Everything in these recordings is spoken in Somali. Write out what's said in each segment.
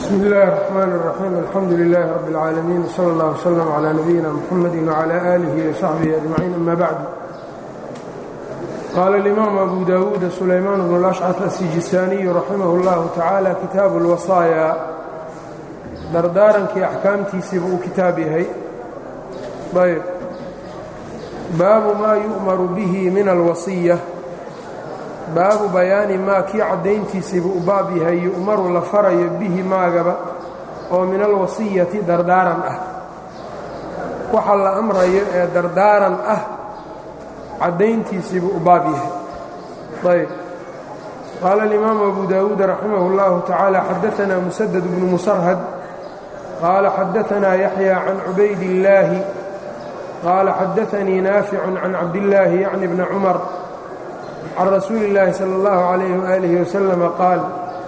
bsmi اllahi الرحmn الرaxيim alxamdu لilaahi rab اlcaalamiin wslى اllah wslm عlى nabiyina mxamadi wعlى alihi وsaxbihi aجmaciin ama bacd qaala اlimaamu abu dawuud sulaymaan bn اlأshcaf asijisaaniyu raximah اllahu tacaala kitaabu اlwasaaya dardaarankii axkaamtiisiiba uu kitaab yahay ayb baabu maa yu'maru bihi min alwasiya baabu bayaani maa kii caddayntiisiiba u baab yahay yu'maru la farayo bihi maagaba oo min alwasiyati dardaaran ah waxa la amrayo ee dardaaran ah caddayntiisiiba u baab yahay ayb qaala alimaamu abu dawuud raximah اllahu tacaala xadaanaa musadad bnu musarhad qaala xadaanaa yaxya can cubayd illaahi qaala xadaanii naaficun can cabdillaahi yacni bni cumar can rasuuli اllaahi salى اllahu عalayh waalih waslama qaal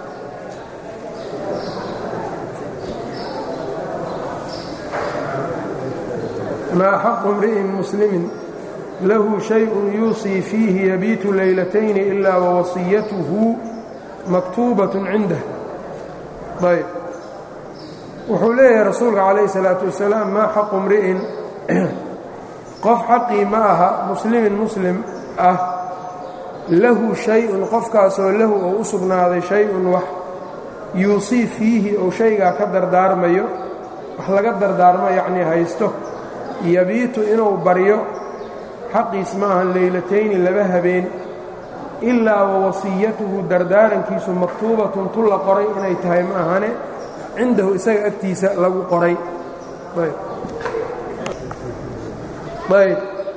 maa xaqu imri'in muslimin lahu shayءun yuusii fiihi yabiitu leylatayni ilaa wawasiyatuhu maktuubaة cindah ayb wuxuu leeyahay rasuulka calayh الsalaaةu wasalaam maa xaqu imri'in qof xaqii ma aha muslimin muslim ah lahu shay-un qofkaasoo lahu oo u sugnaaday shay-un wax yuusii fiihi ou shaygaa ka dardaarmayo wax laga dardaarmo yacnii haysto yabiitu inuu baryo xaqiis ma ahan leylatayni laba habeen ilaa wa wasiyatuhu dardaarankiisu maktuubatun tu la qoray inay tahay ma ahane cindahu isaga agtiisa lagu qoray ayb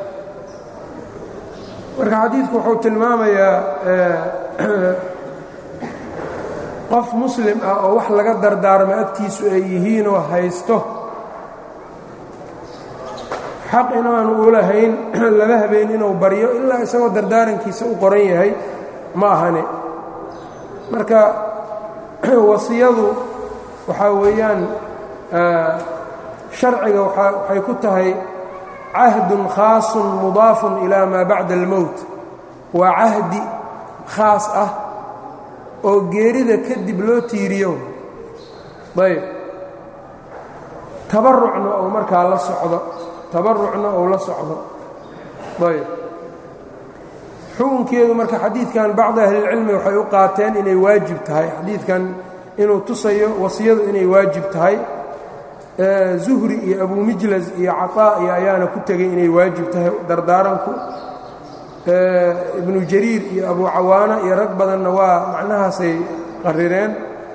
marka xadiidku wuxuu tilmaamayaa qof muslim ah oo wax laga dardaarmo agtiisu ay yihiinoo haysto xaq inaanu u lahayn laba habeen inuu baryo ilaa isagoo dardaarankiisa u qoran yahay ma ahane marka wasiyadu waxaa weeyaan sharciga waxay ku tahay cahdun khaasun mudaafun ilaa maa bacda almowt waa cahdi khaas ah oo geerida kadib loo tiiriyo ayb tabarucna ou markaa la socdo tabarucna ou la socdo ayb xukunkeedu marka xadiidkan bacdi ahlilcilmi waxay u qaateen inay waajib tahay xadiidkan inuu tusayo wasiyadu inay waajib tahay zuhri iyo abu mijlas iyo caطaa iyo ayaana ku tegay inay waajib tahay dardaaranku ibnu jariir iyo abu cawaana iyo rag badanna waa macnahaasay qarireen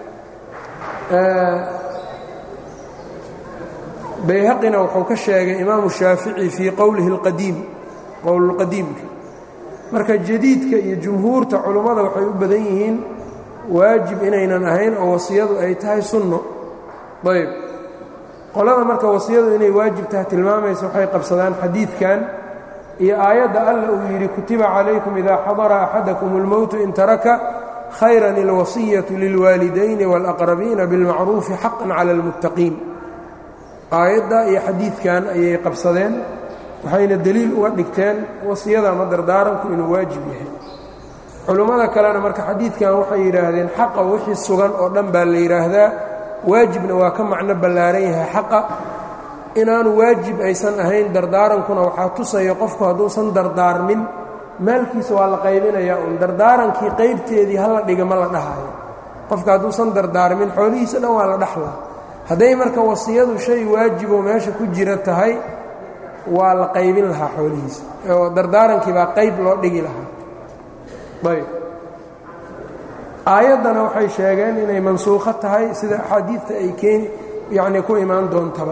bayhaqina wuxuu ka sheegay imaamu shaafici fii qowlihi اlqadiim qowlulqadiimka marka jadiidka iyo jumhuurta culummada waxay u badan yihiin waajib inaynan ahayn oo wasiyadu ay tahay sunno ayb qolada marka wasiyadu inay waajib tahay tilmaamaysa waxay qabsadaan xadiidkan iyo aayadda alla uu yidhi kutiba calaykum idaa xadara axadakum اlmowtu in taraka khayran اlwasiyatu lilwaalidayni wاlaqrabiina biاlmacruufi xaqan cala اlmuttaqiin aayadda iyo xadiidkan ayay qabsadeen waxayna deliil uga dhigteen wasiyada ama dardaaranku inuu waajib yahay culummada kalena marka xadiidkan waxay yidhaahdeen xaqa wixii sugan oo dhan baa la yidhaahdaa waajibna waa ka macno ballaaran yahay xaqa inaanu waajib aysan ahayn dardaarankuna waxaa tusaya qofku hadduusan dardaarmin maalkiisa waa la qaybinayaa uun dardaarankii qaybteedii hala dhiga ma la dhahayo qofka hadduusan dardaarmin xoolihiisa dhan waa la dhaxlaa hadday marka wasiyadu shay waajiboo meesha ku jira tahay waa la qaybin lahaa xoolihiisa oo dardaarankii baa qayb loo dhigi lahaa ayb aayaddana waxay sheegeen inay mansuukho tahay sida axaadiidta ay keeni yacnii ku imaan doontaba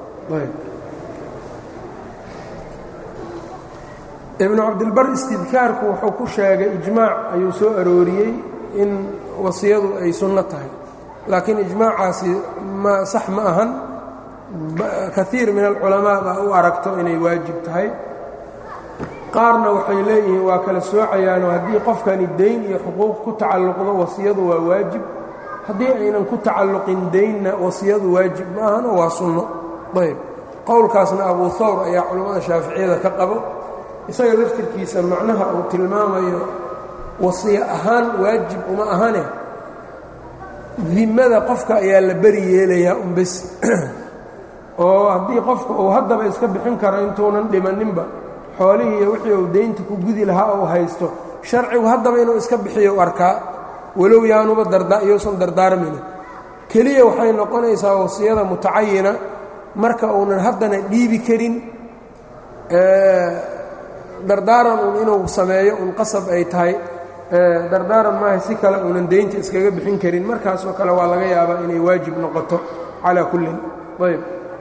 ibnu cabdilbar istidkaarku wuxuu ku sheegay ijmaac ayuu soo arooriyey in wasiyadu ay sunno tahay laakiin ijmaacaasi ma sax ma ahan kaiir min alculamaa baa u aragto inay waajib tahay qaarna waxay leeyihiin waa kala soocayaanoo haddii qofkani dayn iyo xuquuq ku tacalluqdo wasiyadu waa waajib haddii aynan ku tacalluqin daynna wasiyadu waajib ma ahano waa sunno ayb qowlkaasna abuu hawr ayaa culammada shaaficiyada ka qabo isaga laftirkiisa macnaha uu tilmaamayo wasiyo ahaan waajib uma ahane dimmada qofka ayaa la beri yeelayaa un bes oo haddii qofka uu haddaba iska bixin karo intuunan dhimaninba xoolihii iyo wixii uu daynta ku gudi lahaa uu haysto sharcigu haddaba inuu iska bixiyo u arkaa walow yaanuba iyousan dardaarmina keliya waxay noqonaysaa wasiyada mutacayina marka uunan haddana dhiibi karin dardaaran uun inuu sameeyo un qasab ay tahay dardaaran maaha si kale uunan daynta iskaga bixin karin markaasoo kale waa laga yaabaa inay waajib noqoto calaa kullin ayb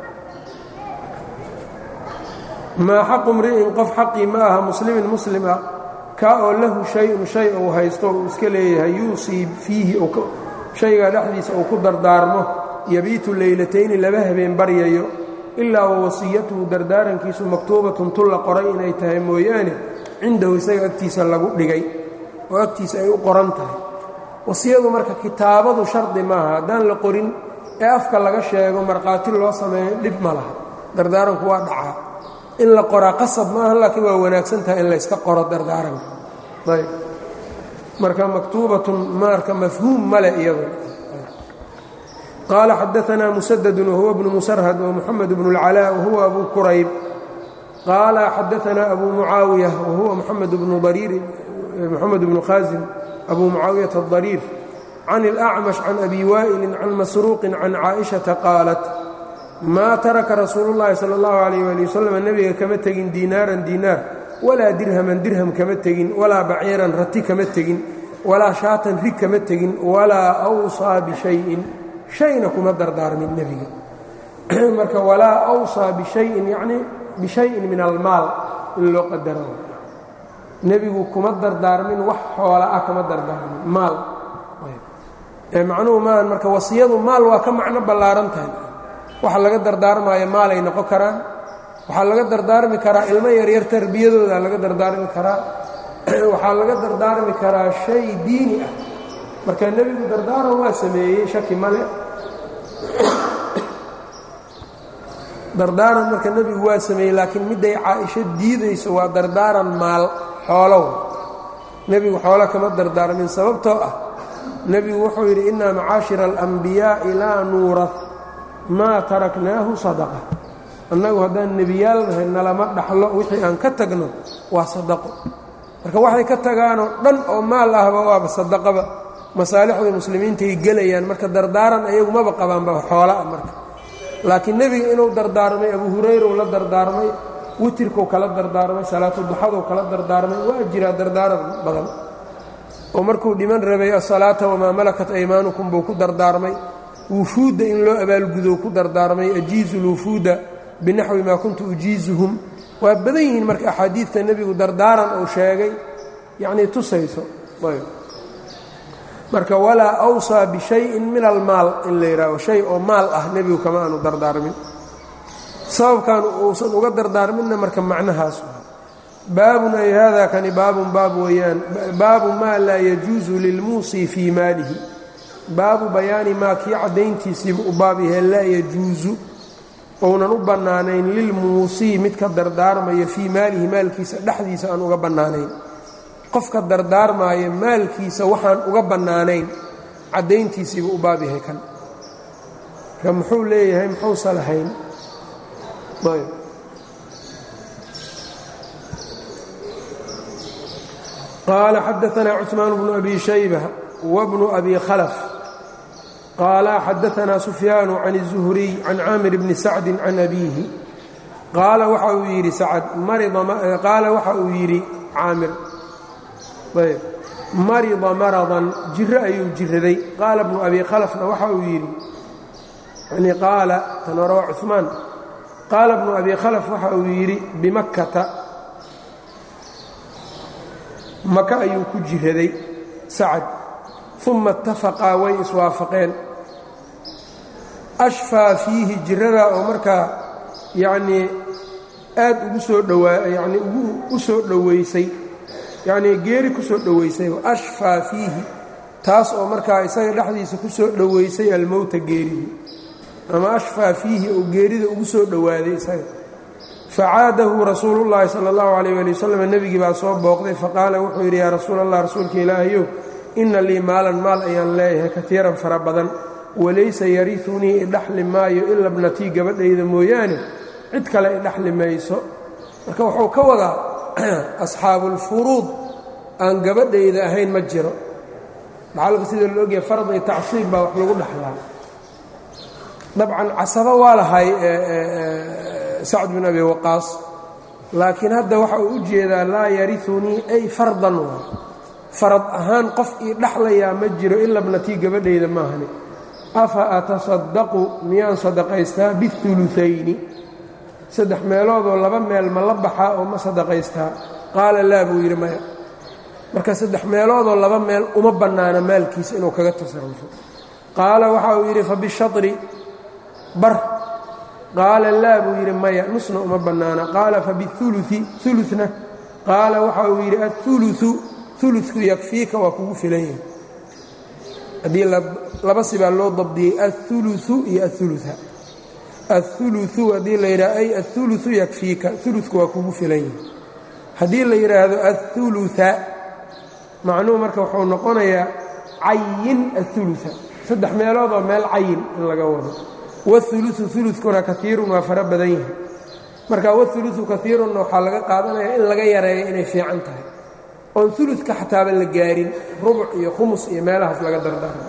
maa xaqu mri'in qof xaqii ma aha muslimin muslim ah kaa oo lahu shay-un shay uu haysto uu iska leeyahay yuusii fiihi shaygaa dhexdiisa uu ku dardaarmo yabiitu leylatayni laba habeen baryayo ilaa wa wasiyatuhu dardaarankiisu maktuubatun tulla qoray inay tahay mooyaane cindahu isaga agtiisa lagu dhigay oo agtiisa ay u qoran tahay wasiyadu marka kitaabadu shardi maaha haddaan la qorin ee afka laga sheego markhaati loo sameeyo dhib ma laha dardaaranku waa dhacaa in la qoraa qasab maaha laakiin waa wanaagsan tahay in layska qoro dardaaranka ayb marka maktuubatun marka mafhuum male iyadu qaala xadaanaa musadadun wahuwa bnu musarhad wamuxamed bnu اlcalaa wahuwa abu kurayb qaala xadaanaa abu mucaawiya wahuwa muxamed bnu dariir moxamed bnu khaasim abu mucaawiyata adariir can اlأcmash can abi waa'ilin can masruuqin can caaئiشhaةa qaalat maa taraka rasuulu llaahi sala allahu calayh waali wasalam nebiga kama tegin diinaaran diinaar walaa dirhaman dirham kama tegin walaa baciiran rati kama tegin walaa shaatan rig kama tegin walaa awsaa bishayin shayna kuma dardaarmin nebiga marka walaa awsaa bishayin yacnii bishayin min almaal in loo qadaro nebigu kuma dardaarmin wax xoola ah kama dardaarmin maal macnuhu maahan marka wasiyadu maal waa ka macno ballaaran tahay waxa laga dardaarmaayo maalay noqon karaan waxaa laga dardaarmi karaa ilmo yaryar tarbiyadooda laga dardaarmi karaa waxaa laga dardaarmi karaa shay diini ah marka nebigu dardaaran waa sameeyey shaki male dardaaran marka nebigu waa sameeyey laakiin midday caaisho diidayso waa dardaaran maal xoolow nebigu xoolo kama dardaarmin sababtoo ah nebigu wuxuu yidhi innaa macaashira alanbiyaa'i laa nuurah maa taraknaahu sadaqa annagu haddaan nebiyaal nahay nalama dhaxlo wixii aan ka tagno waa sadaqo marka waxay ka tagaanoo dhan oo maal ahba waaba sadaqaba masaalixda muslimiintaay gelayaan marka dardaaran ayagu maba qabaanba xoolaa marka laakiin nebiga inuu dardaarmay abu hurayra uu la dardaarmay witirkuu kala dardaarmay salaatu duxaduu kala dardaarmay waa jiraa dardaaran badan oo markuu dhiman rabay asalaata wamaa malakat aymaanukum buu ku dardaarmay wufuudda in loo abaalgudo ku dardaarmay ajiizu lwufuuda binaxwi maa kuntu ujiizuhum waa badan yihiin marka axaadiidta nebigu dardaaran uu sheegay yacnii tusayso marka walaa awsaa bishayin min almaal in la yidhaaho shay oo maal ah nebigu kama aanu dardaarmin sababkan uusan uga dardaarminna marka macnahaas baabun ay hada kani baabun baab weeyaan baabu maa laa yajuusu lilmuusii fii maalihi baabu bayaani maa kii caddayntiisiiba u baab yahay laa yajuusu ounan u bannaanayn lilmuusii midka dardaarmaya fii maalihi maalkiisa dhexdiisa aan uga bannaanayn qofka dardaarmaaya maalkiisa waxaan uga bannaanayn caddayntiisiiba u baab yahay kan ka muxuu leeyahay muxuusa lahayn ayb qaala xadaanaa cuثmaan bnu abi shayba wbnu abi khalf qaala xadaanaa sufyaanu can الzuhriy can caamir bni sacdi can abiihi qaala waxa uu yidhi sacd qaala waxa uu yidhi caamir ayb marida maradan jiro ayuu jiraday qaala bnu abi khalfna waxa uu yidhi yani qaala tan hore waa cuثmaan qaala bnu abi khalf waxa uu yidhi bimakkata maka ayuu ku jiraday sacad uma اtafaqaa way iswaafaqeen ashfaa fiihi jiradaa oo markaa yacnii aad ugu soo dhowaa yacnii ugu u soo dhowaysay yacnii geeri ku soo dhowaysay ashfaa fiihi taas oo markaa isaga dhexdiisa ku soo dhowaysay almowta geeridii ama ashfaa fiihi oo geerida ugu soo dhowaaday isaga facaadahu rasuulu llaahi sala allahu calayh ali wasalam nebigii baa soo booqday faqaala wuxuu yidhi yaa rasuul allah rasuulka ilaahayow inna lii maalan maal ayaan leeyahay kaiiran fara badan walaysa yariunii idhaxli maayo ila bnatii gabadhayda mooyaane cid kale idhaxli mayso marka wuxuu ka wadaa asxaabulfuruud aan gabadhayda ahayn ma jiro dhaxalka sida la ogyahay fard iyo tacsiib baa wax lagu dhaxlaa dabcan casabo waa lahay sacd bin abi waqaas laakiin hadda waxa uu u jeedaa laa yariunii ay fardan waa farad ahaan qof ii dhaxlayaa ma jiro ila bnatii gabadhayda maahani afa atasadaqu miyaan sadaqaystaa biuluayni saddex meeloodoo laba meel ma la baxaa oo ma sadaqaystaa qaala laa buu yidhi maya marka saddex meeloodoo laba meel uma bannaana maalkiisa inuu kaga tasarufo qaala waxa uu yidhi fa bishatri bar qaala laa buu yidhi maya nusna uma bannaana qaala fa biului uluna qaala waxa uu yidhi auluu uludku yakfiika waa kugu filan yahay haddii laba sibaa loo dabdiyey auluu iyo aulua auluu haddii la yidhaha ay auluu yakfiika uludku waa kugu filan yahay haddii la yidhaahdo aulua macnuhu marka wuxuu noqonayaa cayin aulua saddex meeloodoo meel cayin in laga wado wauluu ulukuna kaiirun waa fara badan yahay marka wauluu kaiirunna waxaa laga qaadanayaa in laga yareeyo inay fiican tahay oon uludka xataaba la gaarin rubuc iyo khumus iyo meelahaas laga dardaarmo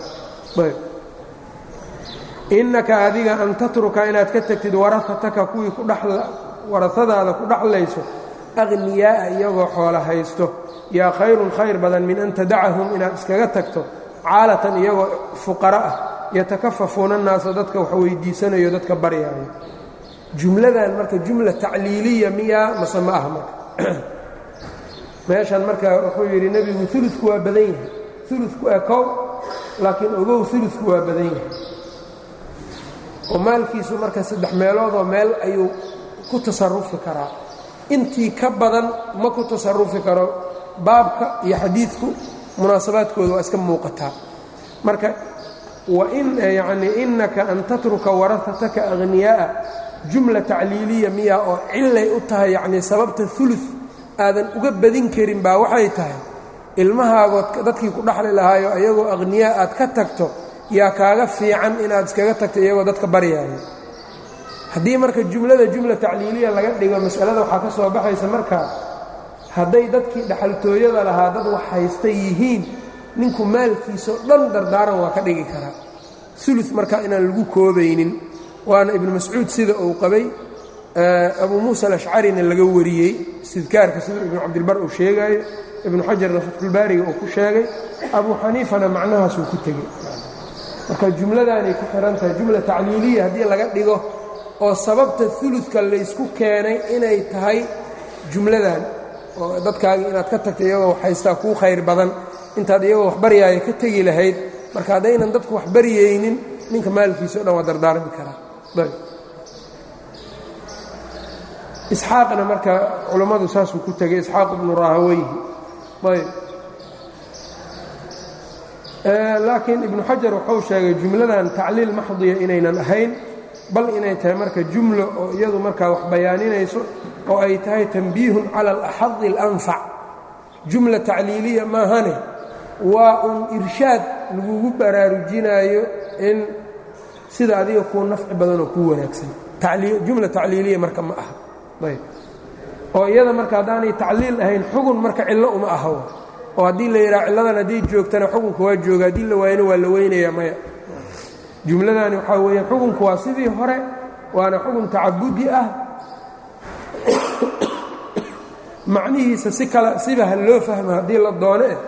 innaka adiga an tatruka inaad ka tegtid warahataka kuwii warasadaada ku dhaxlayso aqhniyaa'a iyagoo xoola haysto yaa khayrun khayr badan min an tadacahum inaad iskaga tagto caalatan iyagoo fuqara ah yatakafafuuna naasa dadka wax weydiisanayo dadka baryaayo jumladan marka jumla tacliiliya miyaa mase ma aha marka meeshan marka wuxuu yidhi nebigu uludku waa badan yahay uludku ee kow laakiin ogow uludku waa badan yahay oo maalkiisu marka saddex meeloodoo meel ayuu ku tasarufi karaa intii ka badan ma ku tasarufi karo baabka iyo xadiidku munaasabaadkooda waa iska muuqataa marka yani innaka an tatruka warahataka ahniyaa'a jumla tacliiliya miya oo cillay u tahay yacnii sababta ulu aadan uga badin karin baa waxay tahay ilmahaagood dadkii ku dhaxli lahaayo ayagoo akhniyaa aad ka tagto yaa kaaga fiican inaad iskaga tagto iyagoo dadka baryaayo haddii marka jumlada jumla tacliiliya laga dhigo masalada waxaa ka soo baxaysa markaa hadday dadkii dhaxaltooyada lahaa dad wax haysta yihiin ninku maalkiisao dhan dardaaran waa ka dhigi karaa ulu marka inaan lagu koobaynin waana ibnu mascuud sida uu qabay abu muusa alashcarina laga wariyey istidkaarka sida ibnu cabdilbar uu sheegaayo ibnu xajarna fatxulbaariga uu ku sheegay abu xaniifana macnahaasuu ku tegey marka jumladaanay ku xihan tahay jumla tacliiliya haddii laga dhigo oo sababta uludka laysku keenay inay tahay jumladan oo dadkaagii inaad ka tagta iyagoo wax haystaa kuu khayr badan intaad iyagoo wax baryaaya ka tegi lahayd marka haddaynan dadku wax baryaynin ninka maalkiisa o dhan waa dardaarmi karaa isxaaqna marka culammadu saasuu ku tegay isxaaq ibnu rahaweyhi ayb laakiin ibnu xajar wuxuu sheegay jumladan tacliil maxdiya inaynan ahayn bal inay tahay marka jumlo oo iyadu markaa wax bayaaninayso oo ay tahay tanbiihun cala alaxadi alanfac jumla tacliiliya maahane waa un irshaad lagugu baraarujinaayo in sida adiga kuu nafci badanoo kuu wanaagsan jumla tacliiliya marka ma aha ayb oo iyada marka haddaanay tacliil ahayn xugun marka cillo uma aha oo haddii la yidhaha cilladan hadday joogtana xukunka waa jooga haddii la waayana waa la weynayaa maya jumladani waxaa weeyaan xukunku waa sidii hore waana xukun tacabudi ah macnihiisa si kale siba ha loo fahmo haddii la doono eh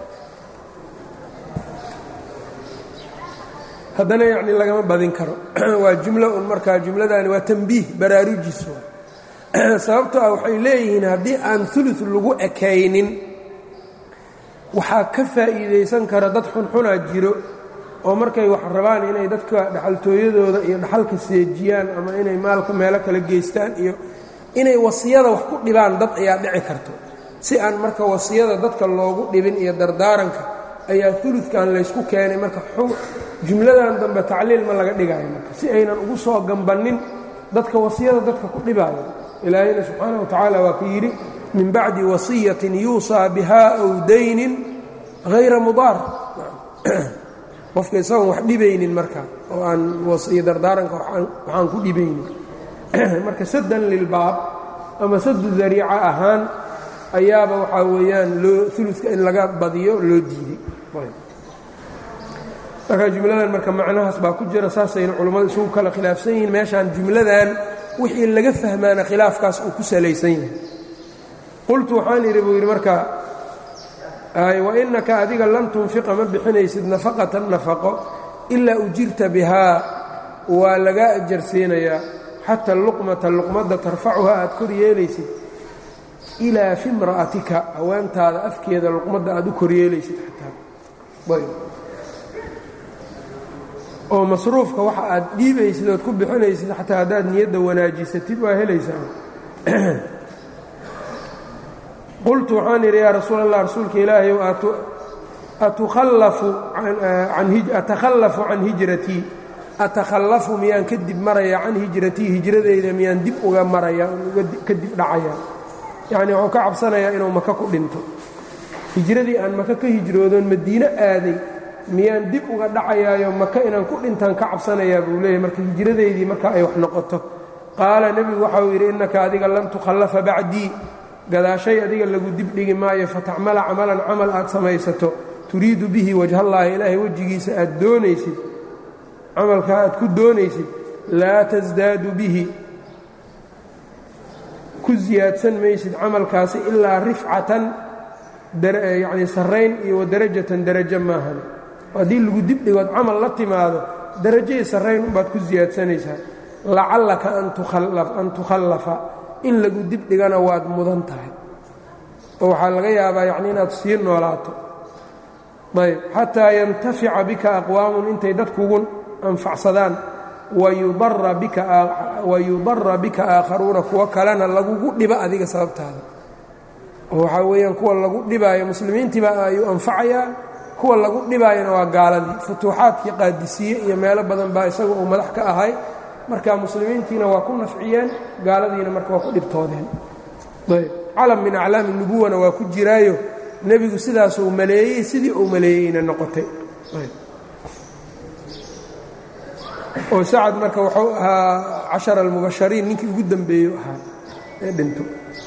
haddana yacni lagama badin karo waa jumlo un markaa jumladani waa tambiih baraarujis sababtoo ah waxay leeyihiin haddii aan ulu lagu ekaynin waxaa ka faa'iidaysan kara dad xunxunaa jiro oo markay wax rabaan inay dadka dhaxaltooyadooda iyo dhaxalka seejiyaan ama inay maalka meelo kala geystaan iyo inay wasiyada wax ku dhibaan dad ayaa dhici karto si aan marka wasiyada dadka loogu dhibin iyo dardaaranka ayaa uludkan laysku keenay marka jumladan dambe tacliil ma laga dhigayo marka si aynan ugu soo gambannin dadka wasiyada dadka ku dhibaayo ilaahayna subxaana wa tacaala waa ka yidhi min bacdi wasiyatin yuusaa biha aw daynin hayra mudaar qofka isagoon wax dhibaynin marka oo aan wasiyo dardaaranka waxaan ku dhibaynin marka saddan lilbaab ama sadu dariica ahaan ayaaba waxaa weeyaan loo uluka in laga badiyo loo diiday marka jumladan marka macnahaas baa ku jira saasayna culammadu isugu kala khilaafsan yihiin meeshaan jumladan wixii laga fahmaana khilaafkaas uu ku salaysan yahay qultu waxaan idhi buu yidhi marka wainaka adiga lan tunfiqa ma bixinaysid nafaqatan nafaqo ilaa ujirta bihaa waa lagaa ajarsiinayaa xata luqmata luqmadda tarfacuhaa aad kor yeelaysid ilaa fi mra'atika haweentaada afkeeda luqmadda aad u kor yeelaysid xataa oo masruufka waxa aad dhiibaysid ood ku bixinaysid xataa haddaad niyadda wanaajisatid waa helaysaa qultu waxaan idhi yaa rasuul allah rasuulka ilaahayow atakhallafu can hijratii atakhallafu miyaan kadib maraya can hijratii hijradeyda miyaan dib uga maraya kadib dhacaya yacnii wuxuu ka cabsanayaa inuu maka ku dhinto hijradii aan maka ka hijroodoon madiino aaday miyaan dib uga dhacayaayo maka inaan ku dhintaan ka cabsanayaa buu leeyahy marka hijradeydii marka ay wax noqoto qaala nebigu waxauu yidhi innaka adiga lan tukhallafa bacdii gadaashay adiga lagu dibdhigi maayo fatacmala camalan camal aad samaysato turiidu bihi wajhallaahi ilaahay wejigiisa aad doonaysid camalkaa aad ku doonaysid laa tasdaadu bihi ku siyaadsan maysid camalkaasi ilaa rifcatan yacnii sarrayn iyo wadarajatan darajo maahane haddii lagu dibdhigood camal la timaado darajay sarrayn unbaad ku siyaadsanaysaa lacallaka an tukhallafa in lagu dibdhigana waad mudan tahay oo waxaa laga yaabaa yacni inaad sii noolaato ayb xataa yantafica bika aqwaamun intay dadkugu anfacsadaan wayudara bika aakharuuna kuwo kalena lagugu dhiba adiga sababtaada oo waxaa weeyaan kuwa lagu dhibaayo muslimiintiibaa ayuu anfacayaa kuwa lagu dhibaayana waa gaaladii futuuxaadkii qaadisiye iyo meelo badan baa isaga uu madax ka ahay marka muslimiintiina waa ku nafciyeen gaaladiina marka waa ku dhibtoodeen ayb calam min aclaami nubuwana waa ku jiraayo nebigu sidaasuu maleeyey sidii uu maleeyeyna noqotay oo sacad marka wuxuu ahaa cashara almubashariin ninkii ugu dembeeyo ahaa ee dhinto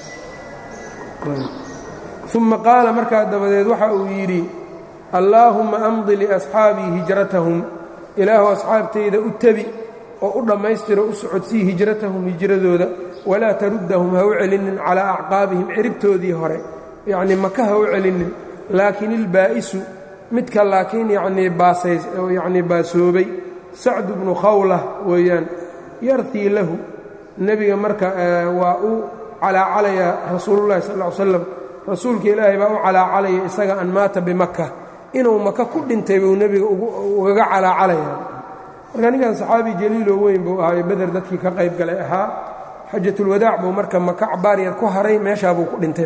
uma qaala markaa dabadeed waxa uu yidhi allaahumma amdi liasxaabii hijratahum ilaahu asxaabtayda u tebi oo u dhammaystiro u socodsii hijratahum hijradooda walaa taruddahum ha u celinin calaa acqaabihim ciribtoodii hore yacnii maka ha u celinin laakiin ilbaa'isu midka laakiin yacnii baasays oo yacnii baasoobay sacdu bnu khawlah weeyaan yartii lahu nebiga marka waa u calaacalayaa rasuulullahi sal ll ly slam rasuulka ilaahay baa u calaacalaya isaga an maata bimaka inuu maka ku dhintay buu nebiga ugaga calaacalayaa marka ninkan saxaabi jaliiloo weyn buu ahaayo beder dadkii ka qayb galay ahaa xajatulwadaac buu marka maka cabaar yar ku haray meeshaa buu ku dhintay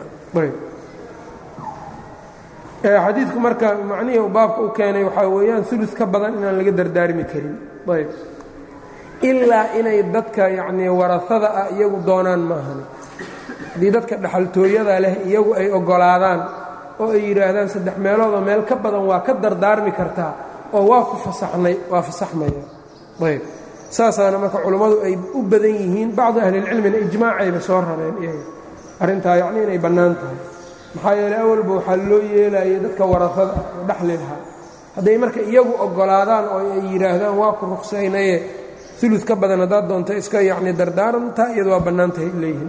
marxadiidku marka macnihii uu baabka u keenay waxaa weeyaan ulus ka badan inaan laga dardaarmi karin ayb ilaa inay dadka yacnii warasada ah iyagu doonaan maahan haddii dadka dhaxaltooyada leh iyagu ay oggolaadaan oo ay yidhaahdaan saddex meeloodoo meel ka badan waa ka dardaarmi kartaa oo waa ku fasaxnay waa fasaxmaya ayb saasaana marka culummadu ay u badan yihiin bacdu ahlilcilmina ijmaacayba soo rareen iyaga arrintaa yacni inay bannaan tahay maxaa yeeley awalba waxaa loo yeelayay dadka warasada oo dhexli lahaa hadday marka iyagu oggolaadaan oo ay yidhaahdaan waa ku ruqsaynaye ulud ka badan haddaad doonto iska yacni dardaarantaa iyadu waa bannaan tahay leeyihiin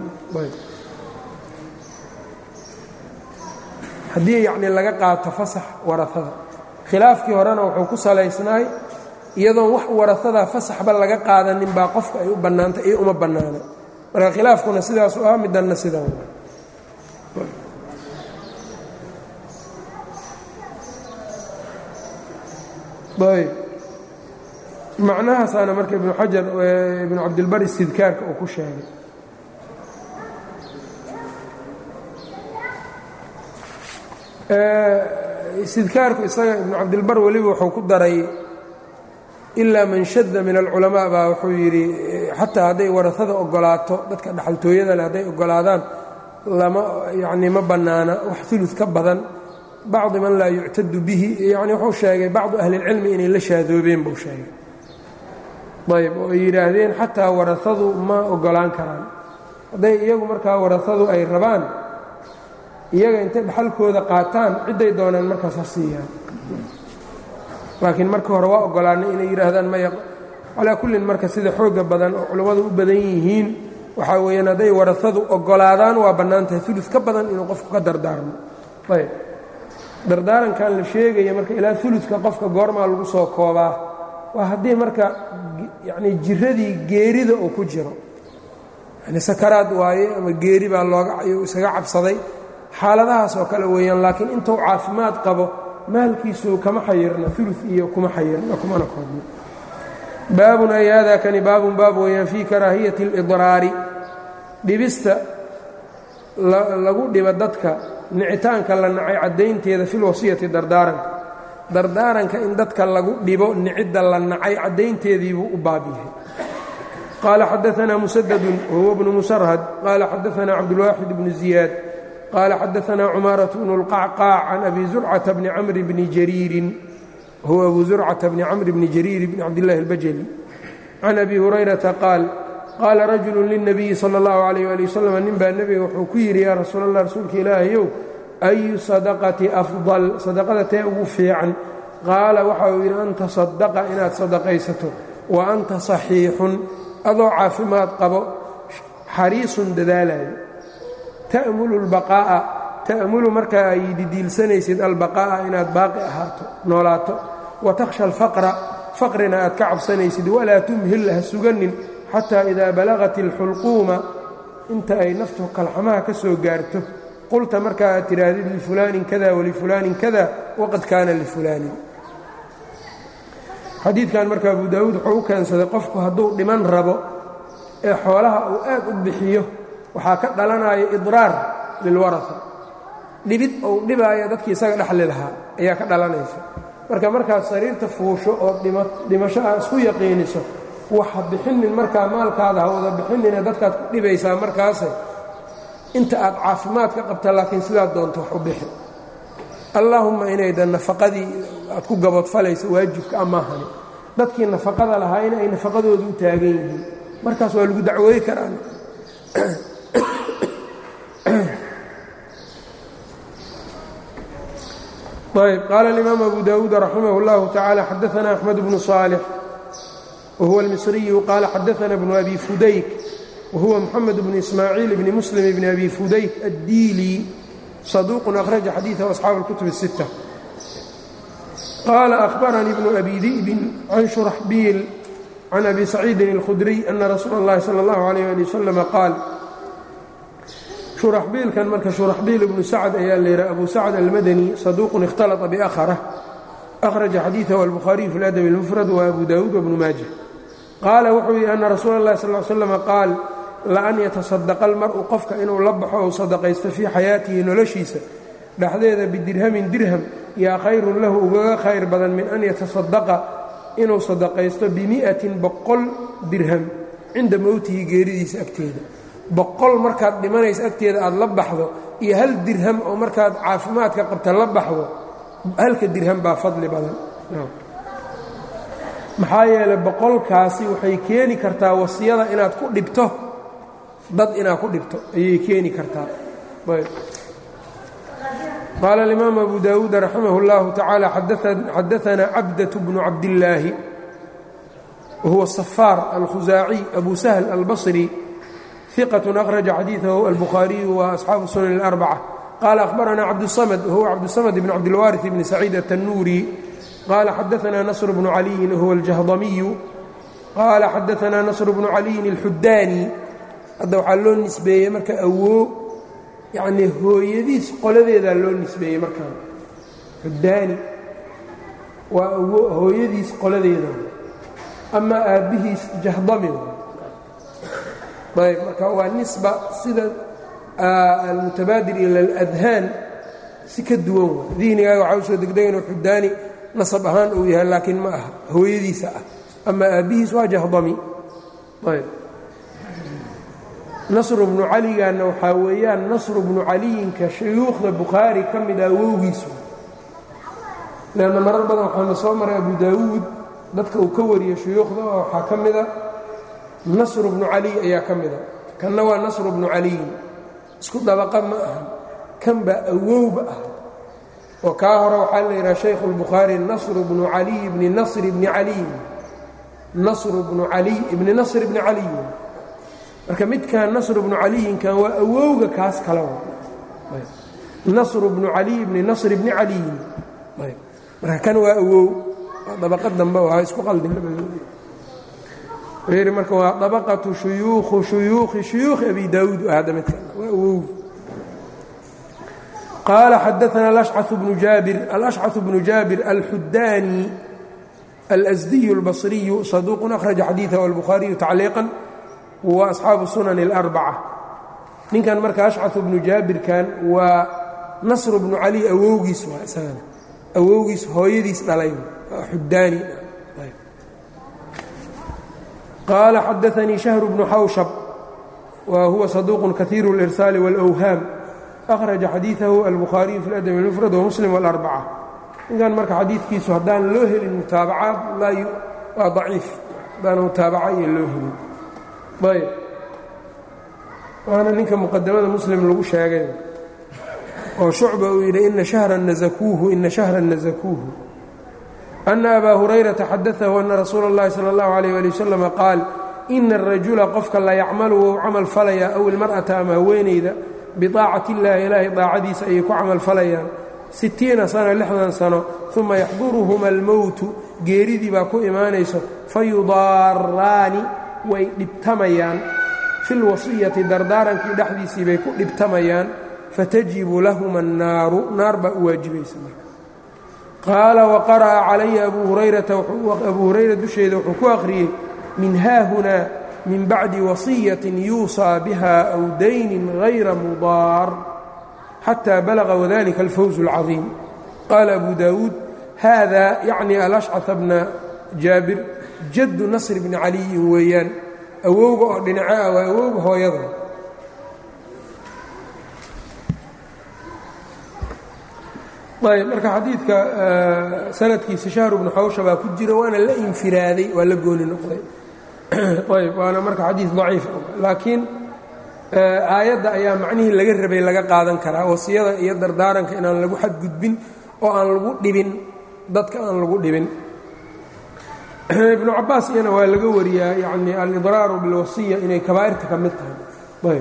haddii yacnii laga qaato fasax warasada khilaafkii horena wuxuu ku salaysnaay iyadoon wax warasadaa fasaxba laga qaadanin baa qofka ay u bannaantay iyo uma bannaana marka khilaafkuna sidaasu ah midanna sidan ayb macnahaasaana marka ibnu xajar ibnu cabdilbar istidkaarka uu ku sheegay istidkaarku isaga ibnu cabdilbar weliba wuxuu ku daray ilaa man shada min alculamaa baa wuxuu yidhi xataa hadday warasada ogolaato dadka dhaxaltooyada leh hadday ogolaadaan lama yacnii ma bannaana wax ulud ka badan bacdi man laa yuctadu bihi yani wuxuu sheegay bacdu ahlilcilmi inay la shaadoobeen buu sheegay ayb oo ay yidhaahdeen xataa warasadu ma ogolaan karaan hadday iyagu markaa warasadu ay rabaan iyaga intay dhaxalkooda qaataan cidday doonaan markaas ha siiyaan laakiin marka hore waa ogolaanay inay yidhaahdaan maya calaa kullin marka sida xooga badan oo culummadu u badan yihiin waxaa weeyaan hadday warasadu ogolaadaan waa bannaan tahay ulus ka badan inuu qofku ka dardaarmo ayb dardaarankan la sheegaya marka ilaa uluska qofka goormaa lagu soo koobaa waa haddii marka yacnii jiradii geerida uu ku jiro yani sakaraad waaye ama geeri baa looga isaga cabsaday xaaladahaas oo kale weeyaan laakiin intuu caafimaad qabo maalkiisu kama xayirna ulu iyo kuma xayirna kumana koodno baabun ay hada kani baabun baab weeyaan fii karaahiyati اlidraari dhibista lagu dhibo dadka nicitaanka la nacay caddaynteeda fi lwasiyati dardaaranka dardaaranka in dadka lagu dhibo nicidda la nacay caddaynteediibuu u baab yahay qaala xadaanaa musadadun wahuwa bnu musarhad qaala xadaanaa cabdulwaaxid bnu ziyaad qaala xadaanaa cumaaraة bnu اlqacqaac can abi zurcata bni camri bni jariirin huwa abu zurcata bni camri bni jariir bni cabdillahi اlbajali can abi hurayrata qaal qaala rajulu lilnabiyi sala اllahu calayh ali wasalam nin baa nebiga wuxuu ku yidhi yaa rasuul allah rasuulka ilaahayow ayu sadaqati afdal sadaqada tee ugu fiican qaala waxa uu yidhi an tasadaqa inaad sadaqaysato wa anta saxiixun adoo caafimaad qabo xariisun dadaalayo ta'mulu lbaqaa'a ta'mulu markaa ay didiilsanaysid albaqaa'a inaad baaqi ahaato noolaato wa takhsha alfaqra faqrina aad ka cabsanaysid walaa tumhil ha suganin xataa idaa balagat alxulquuma inta ay naftu kalxamaha ka soo gaarto qulta markaa aad tidhaahdid lifulaanin kada walifulaanin kada waqad kaana lifulaanin xadiidkan marka abu daawuud wuxuu u keensaday qofku hadduu dhiman rabo ee xoolaha uu aad u bixiyo waxaa ka dhalanaya idraar lilwarasa dhibid ou dhibaayo dadkii isaga dhexli lahaa ayaa ka dhalanaysa marka markaad sariirta fuusho oo dhimasho aa isku yaqiiniso waxa bixinin markaa maalkaada ha wada bixinine dadkaad ku dhibaysaa markaase inta aad caafimaad ka qabta laakiin sidaad doonto wax u bixi allaahumma inayda nafaqadii aad ku gaboodfalaysa waajibka amaahani dadkii nafaqada lahaa in ay nafaqadoodu u taagan yihiin markaas waa lagu dacwooyi karaan ayb qaala alimaam abu dawuud raximah اllahu tacala xadaana axmed bnu صaalix wahuwa almisriyu qaala xadaana bnu abi fudayk whuwa mxamed bn ismaaciil bni muslim bni abi fudayk addiili saduuqun akhraja xadiidahu asxaabu اlkutub الsitta qaala ahbaranii bnu abi di'bin can shuraxbiil can abi saciidin اlkhudriy ana rasuula اllahi salى اllahu alayh ali wasalama qaal shuraxbiilkan marka shuraxbiil ibnu sacd ayaa la yidhaha abu sacd almadani saduuqun ikhtalطa biakhrah akhraja xadiidahu albukhaariyu fi اladabi اlmufrad wa abu dawuud wbnu maaja qaala wuxuu yidhi ana rasuula اllahi sal slm qaal laan yatasadaqa almar'u qofka inuu la baxo ou sadaqaysto fii xayaatihi noloshiisa dhexdeeda bidirhamin dirham yaa khayrun lahu ugaga khayr badan min an yatasadaqa inuu sadaqaysto bimi'atin boqol dirham cinda mowtihi geeridiisa agteeda boqol markaad dhimanaysa agteeda aad la baxdo iyo hal dirham oo markaad caafimaadka qabta la baxdo halka dirham baa fadli badan maxaa yeelay boqolkaasi waxay keeni kartaa wasiyada inaad ku dhibto dad inaad ku dhibto ayay keeni kartaa qaala alimaam abu daawuud raximah اllahu tacaala xadaanaa cabdaة bnu cabdillaahi wahuwa safaar alkhusaaciy abu sahl albasri iqat akhraja xadiidahu albukhaariyu wa asxaabu sunan اlarbaca qaala ahbaranaa cabdusamad wahuwa cabdusamad bn cabdilwaariث bni saciid atannuuri qال xadaثna نصر بن عlي whuwa الجهضمي qال xadaثna نصر بن عlي الxudاnي hadda waxaa loo nisbeeyey marka awoo yani hooyadiis qoladeedaa loo nisbeeyey markaan xudaani waa awo hooyadiis qoladeeda ama aabbihiis jahdami ayb marka waa nisba sida almutabaadir ilى اlأdhaan si ka duwan wa dihnigaaga waxaa usoo degdega inuu xudaani nasab ahaan uu yahay laakiin ma aha hooyadiisa ah ama aabbihiis waa jahdami ayb nasru bnu caligaanna waxaa weeyaan nasru bnu caliyinka shuyuukhda bukhaari ka mid ah wowgiisu leanna marar badan waxaana soo maray abu daawuud dadka uu ka wariyo shuyuukhda waxaa ka mida nasru bnu cali ayaa ka mida kanna waa nasru bnu caliyin isku dabaqa ma aha kan baa awowba ah oo kaa hore waxaa la yidhaha shaykhu اlbukhaari nasru bnu caliy bni nasri bni caliyin nasru bnu caliy ibni nasr bni caliyin marka midkan nasru bnu caliyinkan waa awowga kaas kale nasru bnu caliy bni nasr bni caliyin marka kan waa awow waa dabaqad dambe waa isku qaldin labadooda yidhi marka waa dabaqatu shuyuukhu shuyuukhi shuyuukhi abi daawuud hadda midkan waa awow qaala xadaana alashcaث bnu jaabir alashcaث bnu jaabir alxudaani alsdiyu اlbصriyu saduuq akhraja xadiiثah albukhaariyu tacliiqan wa asxaabu sunan اlarbacة ninkan marka ashcaث bnu jaabirkan waa nasr bnu cali awowgiis waa isagana awowgiis hooyadiis dhalay xudaani qaala xadaanii shahr bnu xawshab wa huwa saduuq kahiiru اlirsaali wاlأwhaam akhraja xadiiثahu albukhaariyu fi اladab اlmufrad wamuslim wاlarbacة ninkan marka xadiidkiisu haddaan loo helin mutaabacaad waa daciif haddaan mutaabaca iyo loo helin ayb waana ninka muqadamada muslim lagu sheegay oo shucba uu yidhi ina shahran nasakuuhu ina shahran nasakuuhu ana abaa hurayrata xadaahu ana rasuula اllahi salى اllahu عalيyh ali wasalam qaal ina الrajula qofka la yacmalu wou camal falaya aw ilmar'ata ama haweenayda biطaacati اllahi ilaahay daacadiisa ayay ku camal falayaan sittiina sana lixdan sano uma yaxduruhuma almowtu geeridii baa ku imaanayso fayudaaraani way dhibtamayaan fi lwasiyati dardaarankii dhexdiisii bay ku dhibtamayaan fatajibu lahuma annaaru naar baa u waajibaysa marka qaala waqara'a calaya abuu hurayrata abuu hurayra dusheeda wuxuu ku akhriyey min haahunaa min bacdi wasiyatin yuusaa biha aw daynin hayra mudaar xtى balغa wdalika alfawز اlcaظiim qaala abu daawuud hada yacni alashcaث bna jaabir jaddu nasr bni caliyin weeyaan awowga oo dhinaco ah waa awowga hooyada ayb marka xadiidka sanadkiisa shahru bnu xawsha baa ku jira waana la infiraaday waa la gooni noqday ayb waana marka xadiid ضaciif laakiin aayadda ayaa macnihii laga rabay laga qaadan karaa wasiyada iyo dardaaranka inaan lagu xadgudbin oo aan lagu dhibin dadka aan lagu dhibin ibnu cabaas iyana waa laga wariyaa yani alidraaru bilwasiya inay kabaa'irta ka mid tahay ayb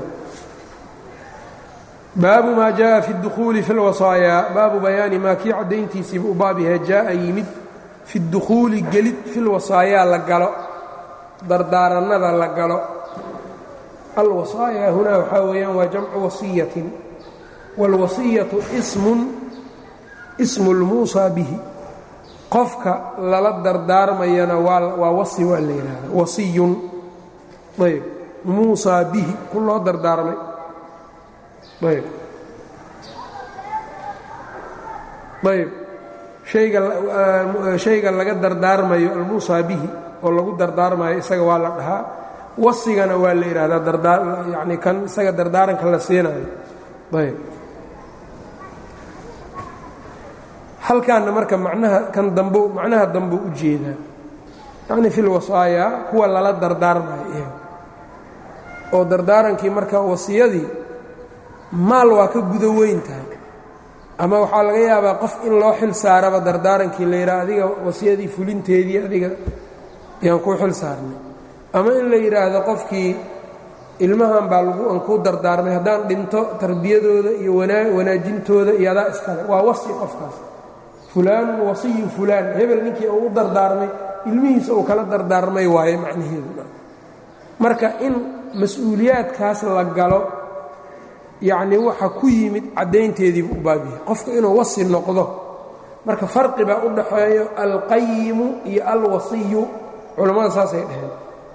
baabu maa jaءa fi اdukhuuli fi اlwasaaya baabu bayaani maa kii caddayntiisiiba u baab yahay jaaa yimid fi اdukhuuli gelid fi lwasaayaa la galo dardaarannada la galo alwasaaya hunaa waxaa weeyaan waa jamcu wasiyatin wاlwasiyatu smun ismu اlmuusaa bihi qofka lala dardaarmayana waa wasi waa la yidhaahda wasiyun ayb muusaa bihi ku loo dardaarmay ayb ayb hayga shayga laga dardaarmayo almuusaa bihi oo lagu dardaarmayo isaga waa la dhahaa wasigana waa la yidhaahdaa yani kan isaga dardaaranka la siinayo ayb halkaanna marka macnaha kan dambo macnaha dambo u jeedaa yacni fi lwasaaya kuwa lala dardaarmayo iyaga oo dardaarankii marka wasiyadii maal waa ka gudo weyn tahay ama waxaa laga yaabaa qof in loo xil saaraba dardaarankii la yidhaha adiga wasiyadii fulinteedii adiga ayaan kuu xil saarnay ama in la yidhaahdo qofkii ilmahan baa lagu aan kuu dardaarmay haddaan dhinto tarbiyadooda iyo wanaajintooda iyo adaa iskale waa wasi qofkaas fulaanun wasiyu fulaan hebel ninkii uu u dardaarmay ilmihiisa uu kala dardaarmay waaye macnaheedu marka in mas-uuliyaadkaas la galo yacnii waxa ku yimid caddaynteediibu u baabyahay qofka inuu wasi noqdo marka farqi baa u dhaxeeyo alqayimu iyo alwasiyu culammada saasay dhaheen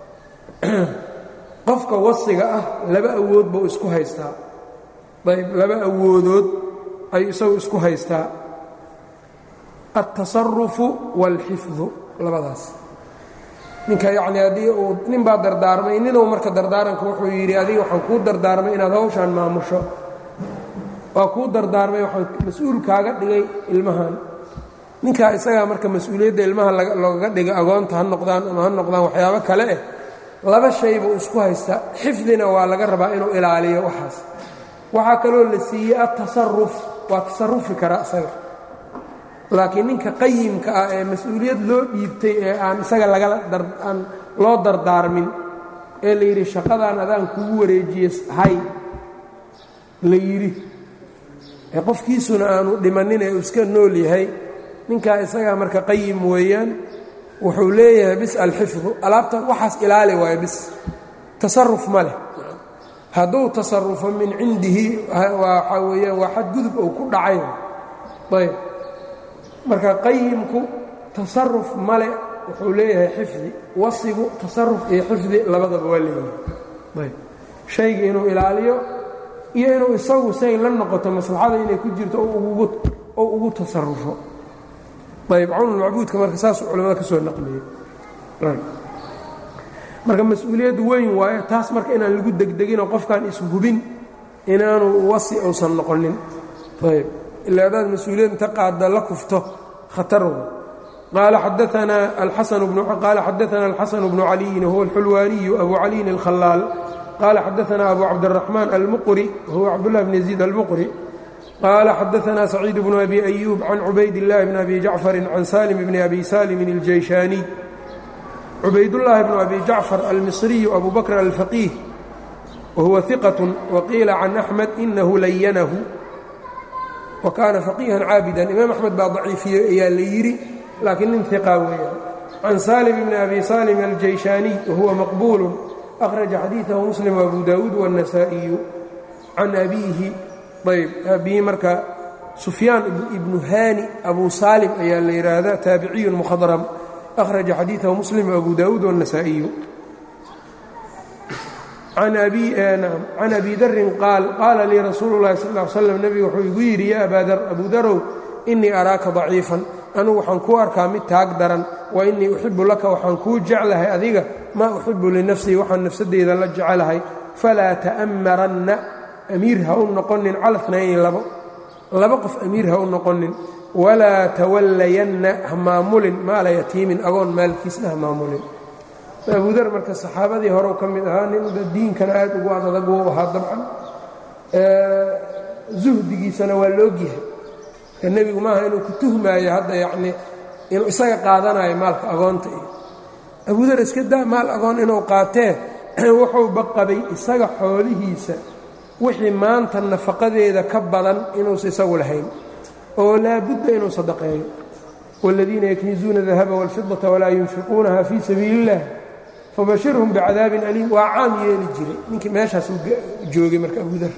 qofka wasiga ah laba awood buu isku haystaa ayb laba awoodood ayuu isagu isku haystaa altasarufu waalxifdu labadaas ninka yacnii haddii uu nin baa dardaarmay ninuu marka dardaaranka wuxuu yidhi adiga waxaan kuu dardaarmay inaad hawshaan maamusho waa kuu dardaarmay waxaan mas-uul kaaga dhigay ilmahan ninkaa isagaa marka mas-uuliyadda ilmaha loogaga dhiga agoonta ha noqdaan ama ha noqdaan waxyaabo kale eh laba shay buu isku haystaa xifdina waa laga rabaa inuu ilaaliyo waxaas waxaa kaloo la siiyey atasaruf waa tasarufi karaa isaga laakiin ninka qayimka ah ee mas-uuliyad loo dhiibtay ee aan isaga lagala aan loo dardaarmin ee la yidhi shaqadaan adaan kugu wareejiye hay la yidhi ee qofkiisuna aanu dhimannin ee uu iska nool yahay ninkaa isagaa marka qayim weeyaan wuxuu leeyahay bis alxifdu alaabta waxaas ilaali waayo bis tasaruf ma leh hadduu tasarufo min cindihi waxaa weeyaan waa xadgudub ou ku dhacay ayb marka qayimku tasaruf male wuxuu leeyahay xifdi wasigu tasaruf iyo xifdi labadaba waa leeyahay ayb shayga inuu ilaaliyo iyo inuu isagu say la noqoto maslaxada inay ku jirto oo ugu tasarufo ayb cawnulmacbuudka marka saasuu culamada ka soo naqliyey marka mas-uuliyad weyn waayo taas marka inaan lagu degdeginoo qofkaan ishubin inaanu wasi uusan noqonin ayb ilaa hadaad mas-uuliyad inta qaada la kufto khatarwa qaala xadaanaa alxasan bnu caliyin wahuwa alxulwaaniyu abu caliyin alkhalaal qaala xadaanaa abu cabdiraxmaan almuqri wahuwa cabdullahi bn yaziid almuqri qaala xadaanaa saciid bnu abi ayuub can cubayd illaahi bn abi jacfarin can salim bni abi salimin اljayshaniy cubaydullaahi bnu abi jacfar almisriyu abu bakr alfaqiih wahuwa iqat waqiila can axmed inahu layanahu wa kaana faqiihan caabidan imaam axmed baa daciifiyey ayaa la yidhi laakiin nin iqa weeyaan can salim bni abi salim aljayshaniy wahuwa maqbuulu akhraja xadiidahu muslim abu daawuud wاnnasaa'iyu can abiihi ayb abihi marka sufyaan ibnu haani abu saalim ayaa la yidhaahdaa taabiciyun mukhadram أخرج xadيiثه مسلم وأbو داود والنسائي عن أbي dri qاaل qاala lii rasuul الlahi صلى اه عل sلم nbigu wuxuu igu yidhi ya abا dr أbu darow إنii أراaka ضaciiفا anugu waxaan kuu arkaa mid taag daran وإنii أxibu laka waxaan kuu jeclahay adiga ma أxibu لنafسii waxaan nafsadeyda la jecelahay falaa تأmaranna أmiir ha u noqonin cala اثنayni labo laba qof amiir ha u noqonin walaa tawallayanna ha maamulin maala yatiimin agoon maalkiisna ha maamulin abudar marka saxaabadii horeu ka mid ahaa nin diinkana aad ugu adadag wou ahaa dabcan zuhdigiisana waa laogyahay ka nebigu maaha inuu ku tuhmaayo hadda yacnii inuu isaga qaadanayo maalka agoonta iyo abudar iska daa maal agoon inuu qaatee wuxuu baqabay isaga xoolihiisa wixii maanta nafaqadeeda ka badan inuusa isagu lahayn oo laabudda inuu sadaqeeyo wاladiina yaknizuuna dahaba wاlfidaةa walaa yunfiquunaha fii sabiili اllah fabashirhum bicadaabin aliim waa caam yeeli jiray ninkii meeshaas u joogay marka abudar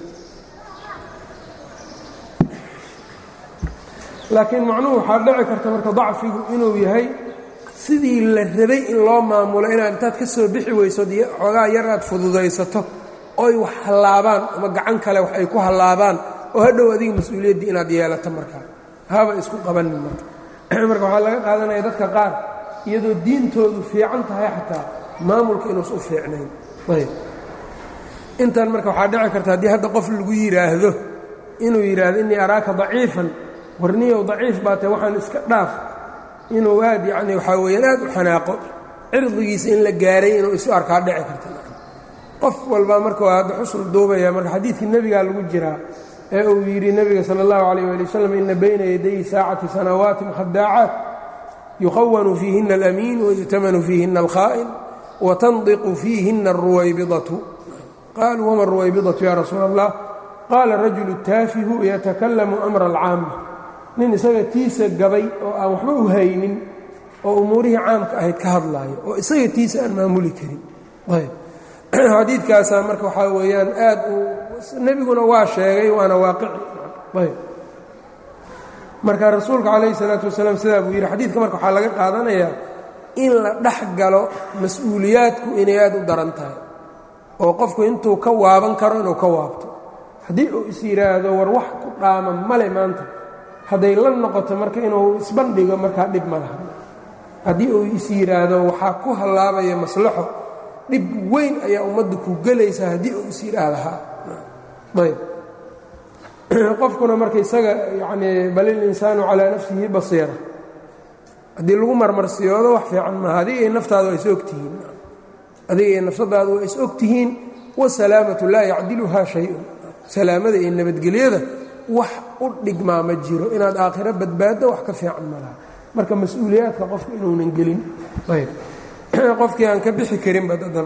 laakiin macnuhu waxaa dhici karta marka dacfigu inuu yahay sidii la rabay in loo maamulo inaad intaad ka soo bixi weyso xoogaa yar aad fududaysato oy wax hallaabaan ama gacan kale wax ay ku hallaabaan oo hadhow adiga mas-uuliyaddii inaad yeelato markaa haba isku qabanin marka marka waxaa laga qaadanaya dadka qaar iyadoo diintoodu fiican tahay xataa maamulka inuusa u fiicnayn ayb intan marka waxaa dhici karta haddii hadda qof lagu yidhaahdo inuu yidhaahdo innii araaka daciifan warniyow daciif baa tae waxaan iska dhaaf inuu aad yacni waxaa weeyaan aad u xanaaqo cirdigiisa in la gaaray inuu isu arkaa dhici karta qof walba marka waa hadda xusul duubaya marka xadiidkii nebigaa lagu jiraa ee uu yidhi nebiga sala allahu calayh waali wasalam ina bayna yaday saacati sanawaatin khadaacaat yuqawanu fiihina alamiin wayu'tamanu fiihina alkhaa'in watandiqu fiihina alruwaybidatu qaaluu wama alruwaybidatu ya rasuula allah qaala rajulu taafihu yatakalamu amra alcaama nin isaga tiisa gabay oo aan waxba u haynin oo umuurihii caamka ahayd ka hadlaayo oo isaga tiisa aan maamuli karin ayb xadiidkaasaa marka waxaa weeyaan aad uu nebiguna waa sheegay waana waaqici ayb marka rasuulka calayhi salaatu wasalaam sidaa buu yidhi xadiidka marka waxaa laga qaadanayaa in la dhex galo mas-uuliyaadku inay aad u daran tahay oo qofku intuu ka waaban karo inuu ka waabto haddii uu is yidhaahdo war wax ku dhaama male maanta hadday la noqoto marka inuu isbandhigo markaa dhib ma laha haddii uu is yidhaahdo waxaa ku hallaabaya maslaxo dhib weyn ayaa ummadda ku gelaysa haddii uu is yidhaahdahaa ayb qofkuna marka isaga yacnii bal ilinsaanu calaa nafsihi basiira haddii lagu marmarsiyoodo wax fiican maaha adiga iyo naftaada waa is ogtihiin adiga iyo nafsadaada waa is ogtihiin wasalaamatu laa yacdiluhaa shay-un salaamada iyo nabadgelyada wax u dhigmaa ma jiro inaad aakhiro badbaaddo wax ka fiican malaha marka mas-uuliyaadka qofka inuunan gelin ayb qofkii aan ka bixi karinba dadan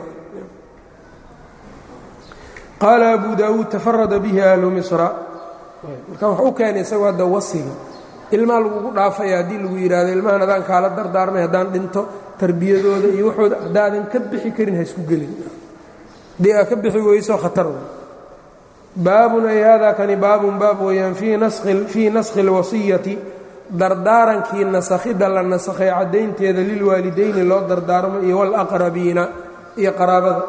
qaala abu daawuud tafarada bihi ahlu misra marka wax u keenay isagoo hadda wasiga ilmaa lagugu dhaafaya haddii lagu yidhaahdo ilmahan adaan kaala dardaarmay haddaan dhinto tarbiyadooda iyo waxooda haddaadan ka bixi karin ha isku gelin haddii aad ka bixi weyso khatar baabun ay hada kani baabun baab weeyaan fii naskhi اlwasiyati dardaarankii nasakhidda la nasakhay caddaynteeda lilwaalidayni loo dardaarmo iyo wاlaqrabiina iyo qaraabada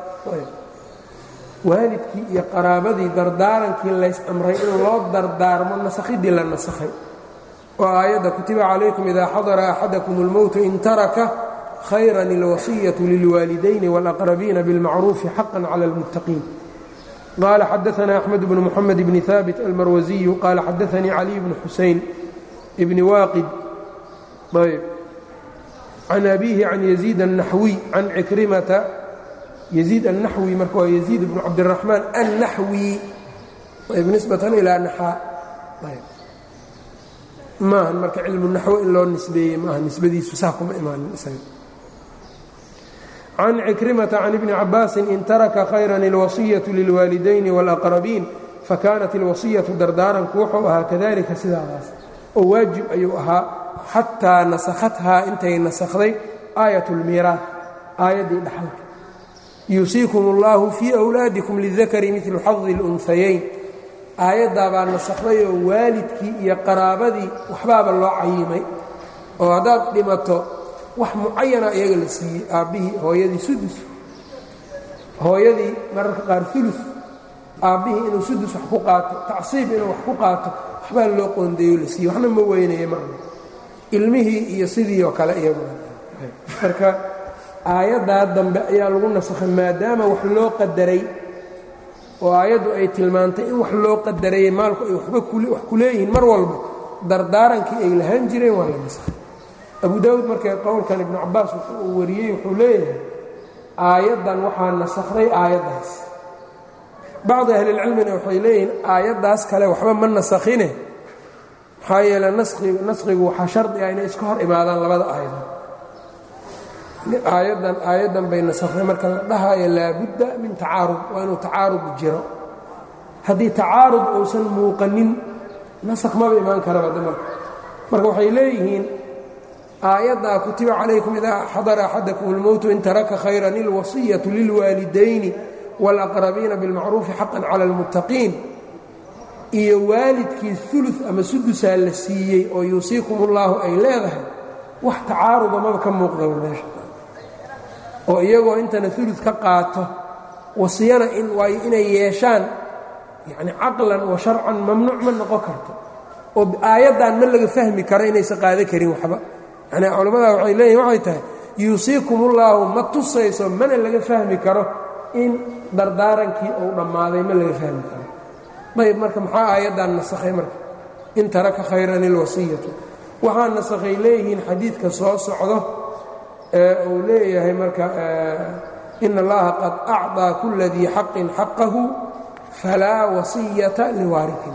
waalidkii iyo qaraabadii dardaarankii lays amray in loo dardaarmo nasakhiddii la nasakhay oo aayadda kutiba calaykum idaa xadara axadakum اlmowtu in taraka khayran اlwasiyaةu lilwaalidayni wاlaqrabiina biاlmacruufi xaqa clى اlmuttaqiin qala xadaثna أxmed bn mxamed bn haabit almarwasiyu qala xadaثanii caliy bn xuseyn bni waaqid ayb can abihi can yaziid الnaxwiy can cikrimata yaziid الnaxwi marka waa yaziid bn cabdالraxmaan الnaxwi ayb nisbatan ilaa naxaa ayb maahan marka cilmu naxwo in loo nisbeeyey maaha nisbadiisu saa kuma imaanin isaga can cikrimata can ibni cabaasin in taraka khayran اlwasiyaةu lilwaalidayni wاlaqrabiin fakanat اlwasiyatu dardaaranku wuxuu ahaa kadalika sidaadaas oo waajib ayuu ahaa xataa nasakhathaa intay nasakhday aayat اlmiiraah aayaddii dhaxalka yuusiikum اllahu fii أwlaadikum lidakari midlu xadi اlunhayayn aayaddaa baa nasakhday oo waalidkii iyo qaraabadii waxbaaba loo cayimay oo haddaad dhimato wax mucayana iyaga la siiyey aabbihii hooyadii sudus hooyadii mararka qaar ulu aabbihii inuu sudus wax ku qaato tacsiib inuu wax ku qaato waxbaa loo qoondeeyo la siiyey waxna ma weynaya maaha ilmihii iyo sidii oo kale iyaguna marka aayaddaa dambe ayaa lagu nasakhay maadaama wax loo qadaray oo aayaddu ay tilmaantay in wax loo qadarayey maalku ay waxba wax ku leeyihiin mar walba dardaarankii ay lahaan jireen waa la nasakhay abu daawuud markee qowlkan ibnu cabaas uu wariyey wuxuu leeyahay aayaddan waxaa nasakhday aayaddaas bacdi ahlilcilmina waxay leeyihiin aayaddaas kale waxba ma nasakhine maxaa yeele naskhigu waxaa shardi ah inay iska hor imaadaan labada aayadood aayaddan aayaddan bay nasakhday marka la dhahaayo laabudda min tacaarud waa inuu tacaarud jiro haddii tacaarud uusan muuqanin nasakh maba imaan karaba damarka marka waxay leeyihiin aayaddaa kutiba calaykum idaa xadara axadakum اlmowtu in taraka khayran اlwasiyaةu lilwaalidayni wاlaqrabiina biاlmacruufi xaqan cala اlmuttaqiin iyo waalidkii ulu ama sudusaa la siiyey oo yuusiikum اllaahu ay leedahay wax tacaaruda maba ka muuqdaba meesha oo iyagoo intana ulu ka qaato wasiyana waayo inay yeeshaan yani caqlan wa sharcan mamnuuc ma noqon karto oo aayaddan ma laga fahmi karo inaysan qaado karin waxba yani culammadaa waxay leeyihin waxay tahay yuusiikum ullaahu ma tusayso mana laga fahmi karo in dardaarankii uu dhammaaday ma laga fahmi karo ayb marka maxaa aayaddan nasakhay marka in taraka khayran ilwasiyatu waxaa nasakhay leeyihiin xadiidka soo socdo ee uu leeyahay marka in allaha qad acطaa kula dii xaqin xaqahu falaa wasiyata liwaariin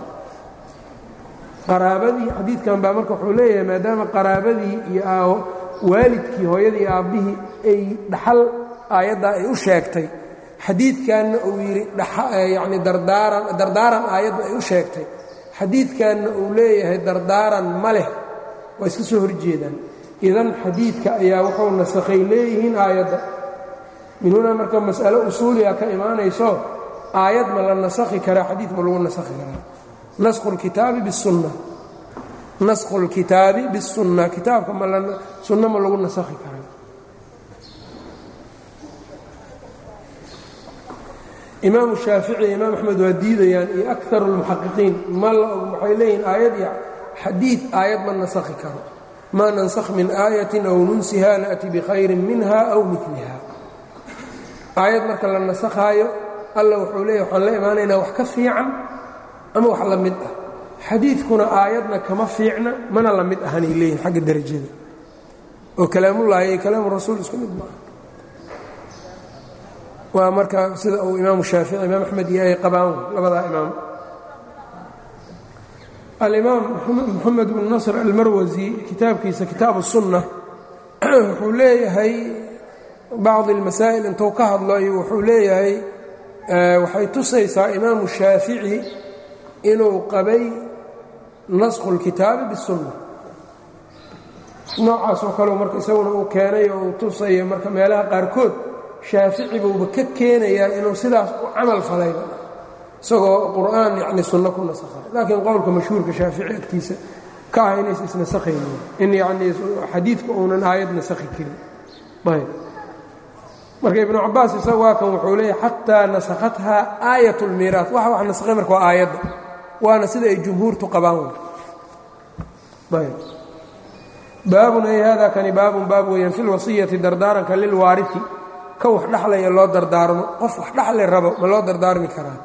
qaraabadii xadiidkan baa marka wuxuu leeyahay maadaama qaraabadii iyo waalidkii hooyadii aabbihii ay dhaxal aayaddaa ay u sheegtay xadiidkanna uu yidhi yani dardaaran dardaaran aayaddu ay u sheegtay xadiidkanna uu leeyahay dardaaran ma leh waa iska soo horjeedaan idan xadiidka ayaa wuxuu nasakhay leeyihiin aayadda min hunaa marka mas'alo usuuliga ka imaanayso aayad ma la nasakhi karaa xadiid ma lagu nasakhi karaa nasku lkitaabi bisunna naskhu lkitaabi bisunna kitaabka ma sunno ma lagu nasakhi karaa imaamu shaafici iyo imaam axmed waa diidayaan iyo akaru lmuxaqiqiin ma waxay leeyihin aayad iyo xadiid aayad ma nasakhi karo maa nansakh min aayatin aw nunsiha na'ti bikhayrin minha aw miliha aayad marka la nasakhaayo alla wuxuu leeyahy waxaan la imaanaynaa wax ka fiican ama wax la mid ah xadiidkuna aayadna kama fiicna mana la mid ahanay leeyihin xagga derajada oo kalaamullaahi iyo kalaamu rasuul isku mid maaha waa marka sida uu imaamu shaafici imaam axmed iyo ay qabaan labadaa imaam alimaam moxamed bnu nasr almarwasi kitaabkiisa kitaabu sunna wuxuu leeyahay bacdi اlmasaa'il intuu ka hadlayo wuxuu leeyahay waxay tusaysaa imaamu shaafici inuu qabay naskhu اlkitaabi biالsunna noocaasoo kaleu marka isaguna uu keenay oo uu tusaya marka meelaha qaarkood shaafici buuba ka keenayaa inuu sidaas u camal falayba isagoo qur'aan yani sunno ku nasakhay laakiin qowlka mashhuurka shaafici agtiisa ka ah inaysa isnasakhaynin in yanii xadiidka uunan aayad nasakhi karin ayb marka ibnu cabaas isaga waa kan wuxuu leeyahy xataa nasakhathaa aayat اlmiiraas waxa wax nasakhay marka waa aayadda waana sida ay jumhuurtu qabaan ayb baabun ay hada kani baabun baab weeyaan fi lwasiyati dardaaranka lilwaarifi kan wax dhaxlaya loo dardaarmo qof wax dhaxli rabo ma loo dardaarmi karaa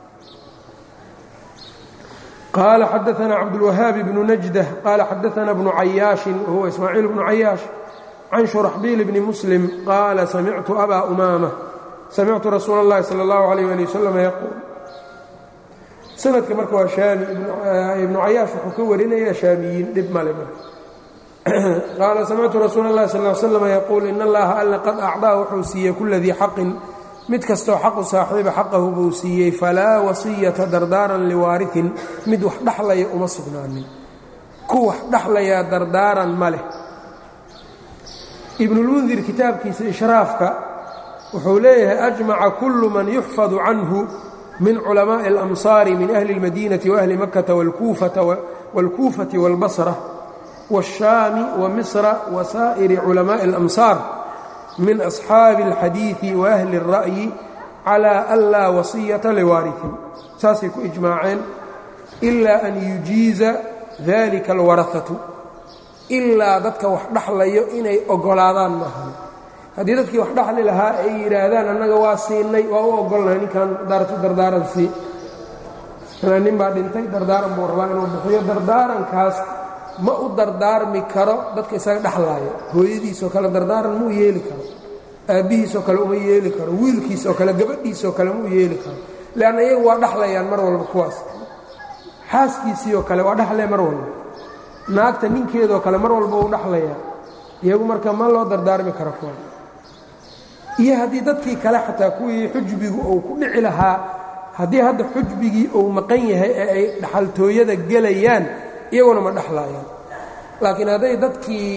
qaala xadaana cabdulwahaabi bnu najdah qaala xadaana bnu cayaashin wahuwa ismaaciil bnu cayaash can shuraxbiil bni muslim qaala samictu abaa umaama samictu rasuula اllahi salى اllahu alayh ali wasalam yaquul sanadka marka waa shaami ibnu cayaash wuxuu ka warinaya shaamiyiin dhib male marka qaala samictu rasuula اllahi sal l slam yaquul in allaha alla qad acdaa wuxuu siiyey kula dii xaqin mid kastoo xaqu saaxiiba xaqahu buu siiyey falaa wasiyata dardaaran liwaariin mid wax dhaxlaya uma sugnaanin ku wax dhaxlayaa dardaaran ma leh ibnulmundir kitaabkiisa ishraafka wuxuu leeyahay ajmaca kullu man yuxfadu canhu min culamaaءi اlamsaari min ahli اlmadiinati waahli makata wاlkuufati wاlbasra wالshaami wamisra wasaa'iri culamaaءi اlamsaar min asxaabi اlxadiiثi waahli الra'yi calى an laa wasiyata liwaariثin saasay ku ijmaaceen ilaa an yujiiza dalika اlwaraثatu ilaa dadka wax dhaxlayo inay oggolaadaan maahan haddii dadkii wax dhaxli lahaa ay yidhaahdaan annaga waa siinay waa u oggolnahay ninkan daartu dardaaran sii nin baa dhintay dardaaran buu rabaa inuu bixiyo dardaarankaas ma u dardaarmi karo dadka isaga dhexlaaya hooyadiisoo kale dardaaran muu yeeli karo aabbihiisoo kale uma yeeli karo wiilkiisoo kale gabadhiisoo kale muu yeeli karo leanna iyagu waa dhexlayaan mar walba kuwaas xaaskiisiioo kale waa dhexlaya mar walba naagta ninkeedoo kale mar walba uu dhexlayaa iyagu marka ma loo dardaarmi karo kuwa iyo haddii dadkii kale xataa kuwii xujbigu uu ku dhici lahaa haddii hadda xujbigii uu maqan yahay ee ay dhaxaltooyada gelayaan iyaguna ma dhexlaayaan laakiin hadday dadkii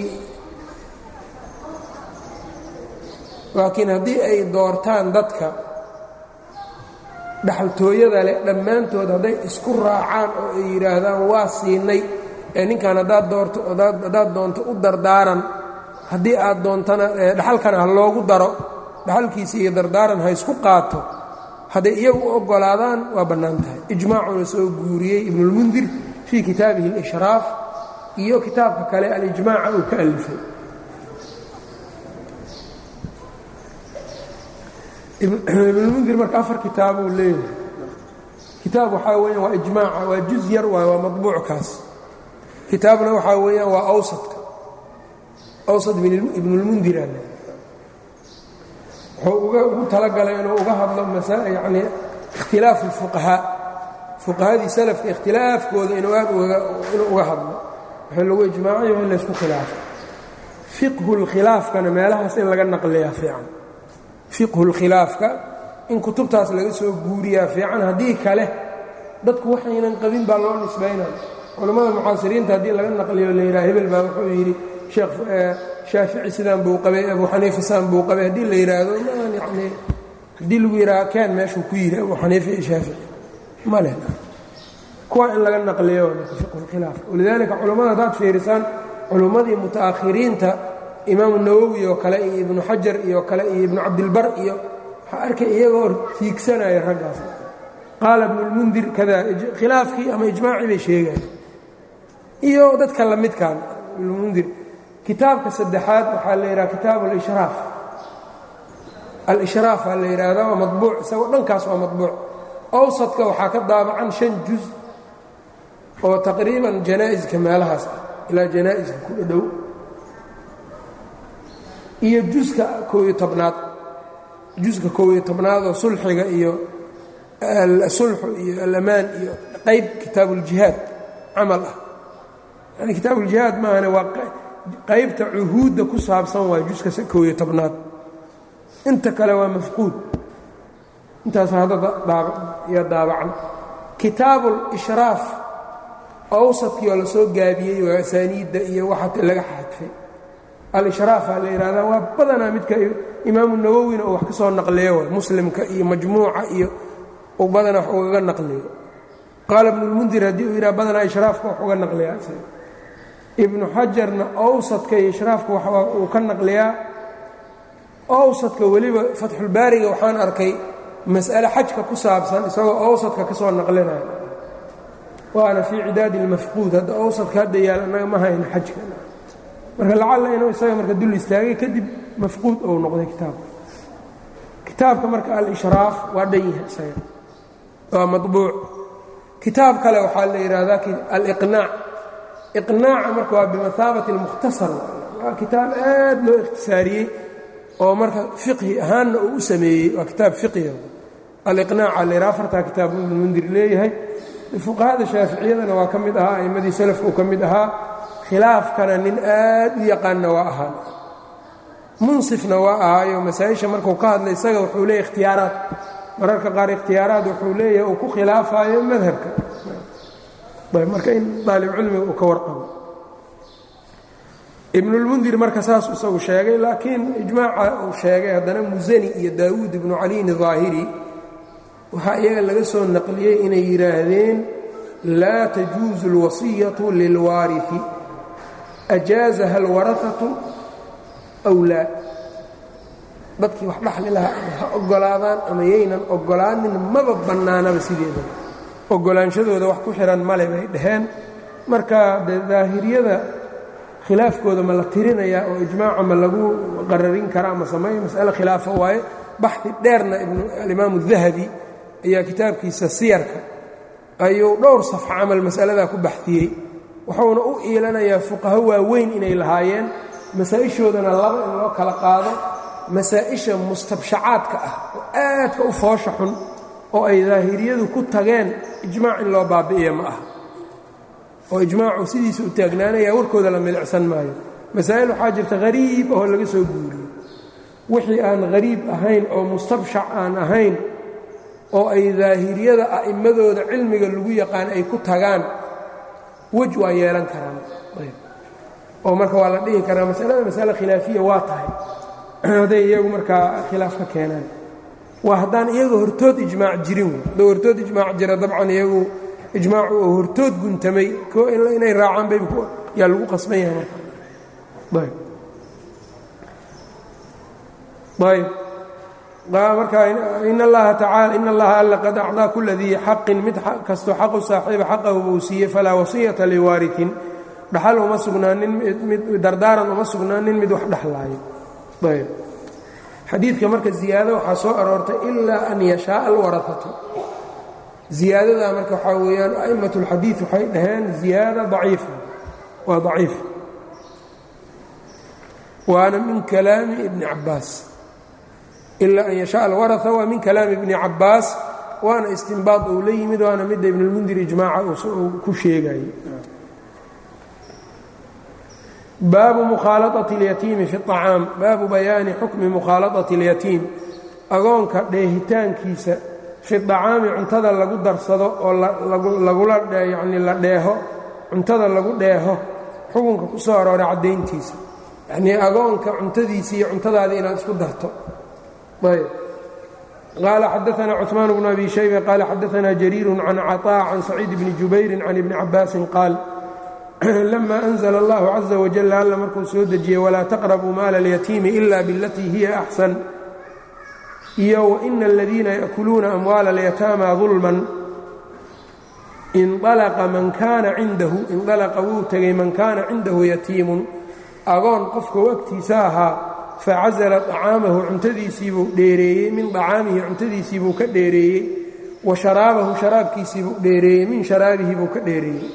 laakiin haddii ay doortaan dadka dhaxaltooyada leh dhammaantood hadday isku raacaan oo ay yidhaahdaan waa siinay ee ninkan haddaad doorto haddaad doonto u dardaaran haddii aad doontana dhaxalkana ha loogu daro dhaxalkiisa iyo dardaaran ha isku qaato hadday iyagu u oggolaadaan waa bannaan tahay ijmaacuna soo guuriyey ibnulmundir fii kitaabihi alishraaf iyo kitaabka kale alijmaaca uu ka alifay ibnulmundir marka afar kitaabuu leeyahay kitaab waxaa weeyaan waa ijmaaca waa juz yar waay waa madbuuckaas kitaabna waxaa weeyaan waa awsadka awsad ibnulmundir ale wuxuu ugu talagalay inuu uga hadlo yani ikhtilaafu اlfuqahaa fuqahadii salafka ikhtilaafkooda inuu aad inuu uga hadlo waxay lagu ijmaacayo in laysku khilaafo fiqhu اlkhilaafkana meelahaas in laga naqliyaa fiican fiqhu اlkhilaafka in kutubtaas laga soo guuriyaa fiican haddii kale dadku waxaynan qabin baa loo nisbaynaya culammada mucaasiriinta haddii laga naqliyo la yidhaha hebel baa wuxuu yidhi sheekh shaafici sidaan buu qabay abu xaniifa sidaan buu qabay haddii la yidhaahdo yani haddii lagu yidhaha keen meeshuu ku yidhi abu xaniifa iyo shaafici ma leh kuwa in laga naqliyo fiqhulkhilaaf walidaalika culammada haddaad fiirisaan culummadii muta'akhiriinta imaamu nawowi oo kale iyo ibnu xajar iyo kale iyo ibnu cabdilbar iyo waxaa arkay iyagoo tiigsanaya raggaas qaala ibnulmundir kada khilaafkii ama ijmaacii bay sheegayaan iyo dadka la midkaan ibnulmundir kitaabka saddexaad waxaa la yidhaha kitaabu alishraaf al-ishraaf aa la yidhaahdaa waa madbuuc isagoo dhankaas waa madbuuc awsadka waxaa ka daabacan shan juz oo taqriiban janaa'iska meelahaas ah ilaa janaa'iska ku dhadhow iyo juska koobiyo tobnaad juska koobiyo tobnaad oo sulxiga iyo asulxu iyo alamaan iyo qayb kitaabuuljihaad camal ah yani kitaabuuljihaad maahane waa qaybta cuhuudda ku saabsan waa juska koobiyo tobnaad inta kale waa mafquud intaas hadda iyo daabacan kitaabuulishraaf awsadkii oo la soo gaabiyey waa asaaniidda iyo waxa laga xadfay al-ishraafa la yidhahdaa waa badanaa midka imaamu nawowina uu wax ka soo naqliyo way muslimka iyo majmuuca iyo uu badanaa wax ugaga naqliyo qaala ibnulmundir haddii uu yidhaha badanaa ishraafka wax uga naqliyaa ibnu xajarna awsadka iyo ishraafka wax uu ka naqliyaa awsadka weliba fatxulbaariga waxaan arkay mas'ale xajka ku saabsan isagoo awsadka ka soo naqlinaya waana fii cidaadi اlmafquud hadda awsadka hadda yaal annaga ma hayno xajka marka lacalla inuu isaga marka dul istaagay kadib mafquud ou noqday kitaabka kitaabka marka al-ishraaf waa dhan yahay isaga waa maطbuuc kitaab kale waxaa la yidhaahdaa aliqnaac iqnaaca marka waa bimahaabati اlmukhtasar waa kitaab aad loo ikhtisaariyey oo marka fiqhi ahaanna uu u sameeyey waa kitaab fiqhiga aliqnaaca la yidhaha afartaa kitaab ibnu mundir leeyahay fuqahada shaaficiyadana waa ka mid ahaa aimmadii salafka uu ka mid ahaa khilaafkana nin aad u yaqaanna waa ahaa munsifna waa ahaayo masaa-isha markuu ka hadlay isaga wuxuu leeyahy ikhtiyaaraad mararka qaar ikhtiyaaraad wuxuu leeyahay uu ku khilaafayo madhabka marka in daalibcilmiga uu ka warqabo ibnulmundir marka saas isagu sheegay laakiin ijmaaca uu sheegay haddana musani iyo daawuud ibnu caliyin daahiri waxaa iyaga laga soo naqliyey inay yidhaahdeen laa tajuusu اlwasiyatu lilwaariثi ajaazaha alwarahatu aw laa dadkii wax dhaxli lahaa ama ha oggolaadaan ama yaynan oggolaanin maba bannaanaba sideeda oggolaanshadooda wax ku xihan male bay dhaheen marka dee daahiriyada khilaafkooda ma la tirinayaa oo ijmaaca ma lagu qararin karaa ma sameeyo mas'ale khilaafo waaye baxi dheerna alimaamu الdahabi ayaa kitaabkiisa siyarka ayuu dhowr safxo camal mas'aladaa ku baxiyey wuxuuna u iilanayaa fuqaho waaweyn inay lahaayeen masaa-ishoodana laba in loo kala qaado masaa-isha mustabshacaadka ah oo aadka u foosha xun oo ay daahiriyadu ku tageen ijmaac in loo baabi'iya ma aha oo ijmaacu sidiisa u taagnaanaya warkooda la milicsan maayo masaa'il waxaa jirta hariib oo laga soo guuriyo wixii aan hariib ahayn oo mustabshac aan ahayn oo ay daahiriyada a'immadooda cilmiga lagu yaqaan ay ku tagaan wej waa yeelan karaan oo marka waa la dhihi karaa masalada masale khilaafiya waa tahay hadday iyagu markaa khilaaf ka keenaan waa haddaan iyaga hortood ijmaac jirin hadduu hortood ijmaac jira dabcan iyagu ijmaacu oo hortood guntamay inay raacaan bay yaa lagu qasban yahay markaayb marka in allaha tacaala in allaha alla qad acdaa kula dii xaqin mid kastoo xaqu saaxiiba xaqahu buu siiyey falaa wasiyata liwaariin dhaxal uma sugnaanin mid dardaaran uma sugnaanin mid wax dhexlaayo ayb xadiidka marka ziyaado waxaa soo aroortay ilaa an yashaaa alwarahatu ziyaadadaa marka waxaa weeyaan a'immat اlxadiid waxay dhaheen ziyaada daciifa waa daciif waana min kalaami ibni cabaas ilaa an yashaء alwaraثa waa min kalaami ibni cabaas waana istinbaad uu la yimid waana midda ibnulmundir ijmaaca uu ku sheegayey baabu mukhaalaaةi اlyatiimi fi الطacaam baabu bayaani xukmi mukhaalaaطati اlyatiim agoonka dheehitaankiisa fi طacaami cuntada lagu darsado oo lagula yani la dheeho cuntada lagu dheeho xukunka ku soo arooray caddayntiisa yacnii agoonka cuntadiisa iyo cuntadaadii inaad isku darto ayb qaala xadaثna cثmaan bnu abi shayba qaala xadaثna jariiru can caطاء can saciid bni jubayri can ibni cabaasin qaal lama أnزla اllahu caزa wajal alla markuu soo dejiyey walaa taqrabuu maala اlyatiimi ila bilatii hiya axsan iyo waina aladiina yaأkuluuna amwaala اlyataama ظulman inalaqa man kaana cindahu inalaqa wuu tegay man kaana cindahu yatiimun agoon qofkau agtiisa ahaa facasala طacaamahu cuntadiisiibuu dheereeyey min طacaamihi cuntadiisiibuu ka dheereeyey wa sharaabahu sharaabkiisiibuu dheereeyey min sharaabihi buu ka dheereeyey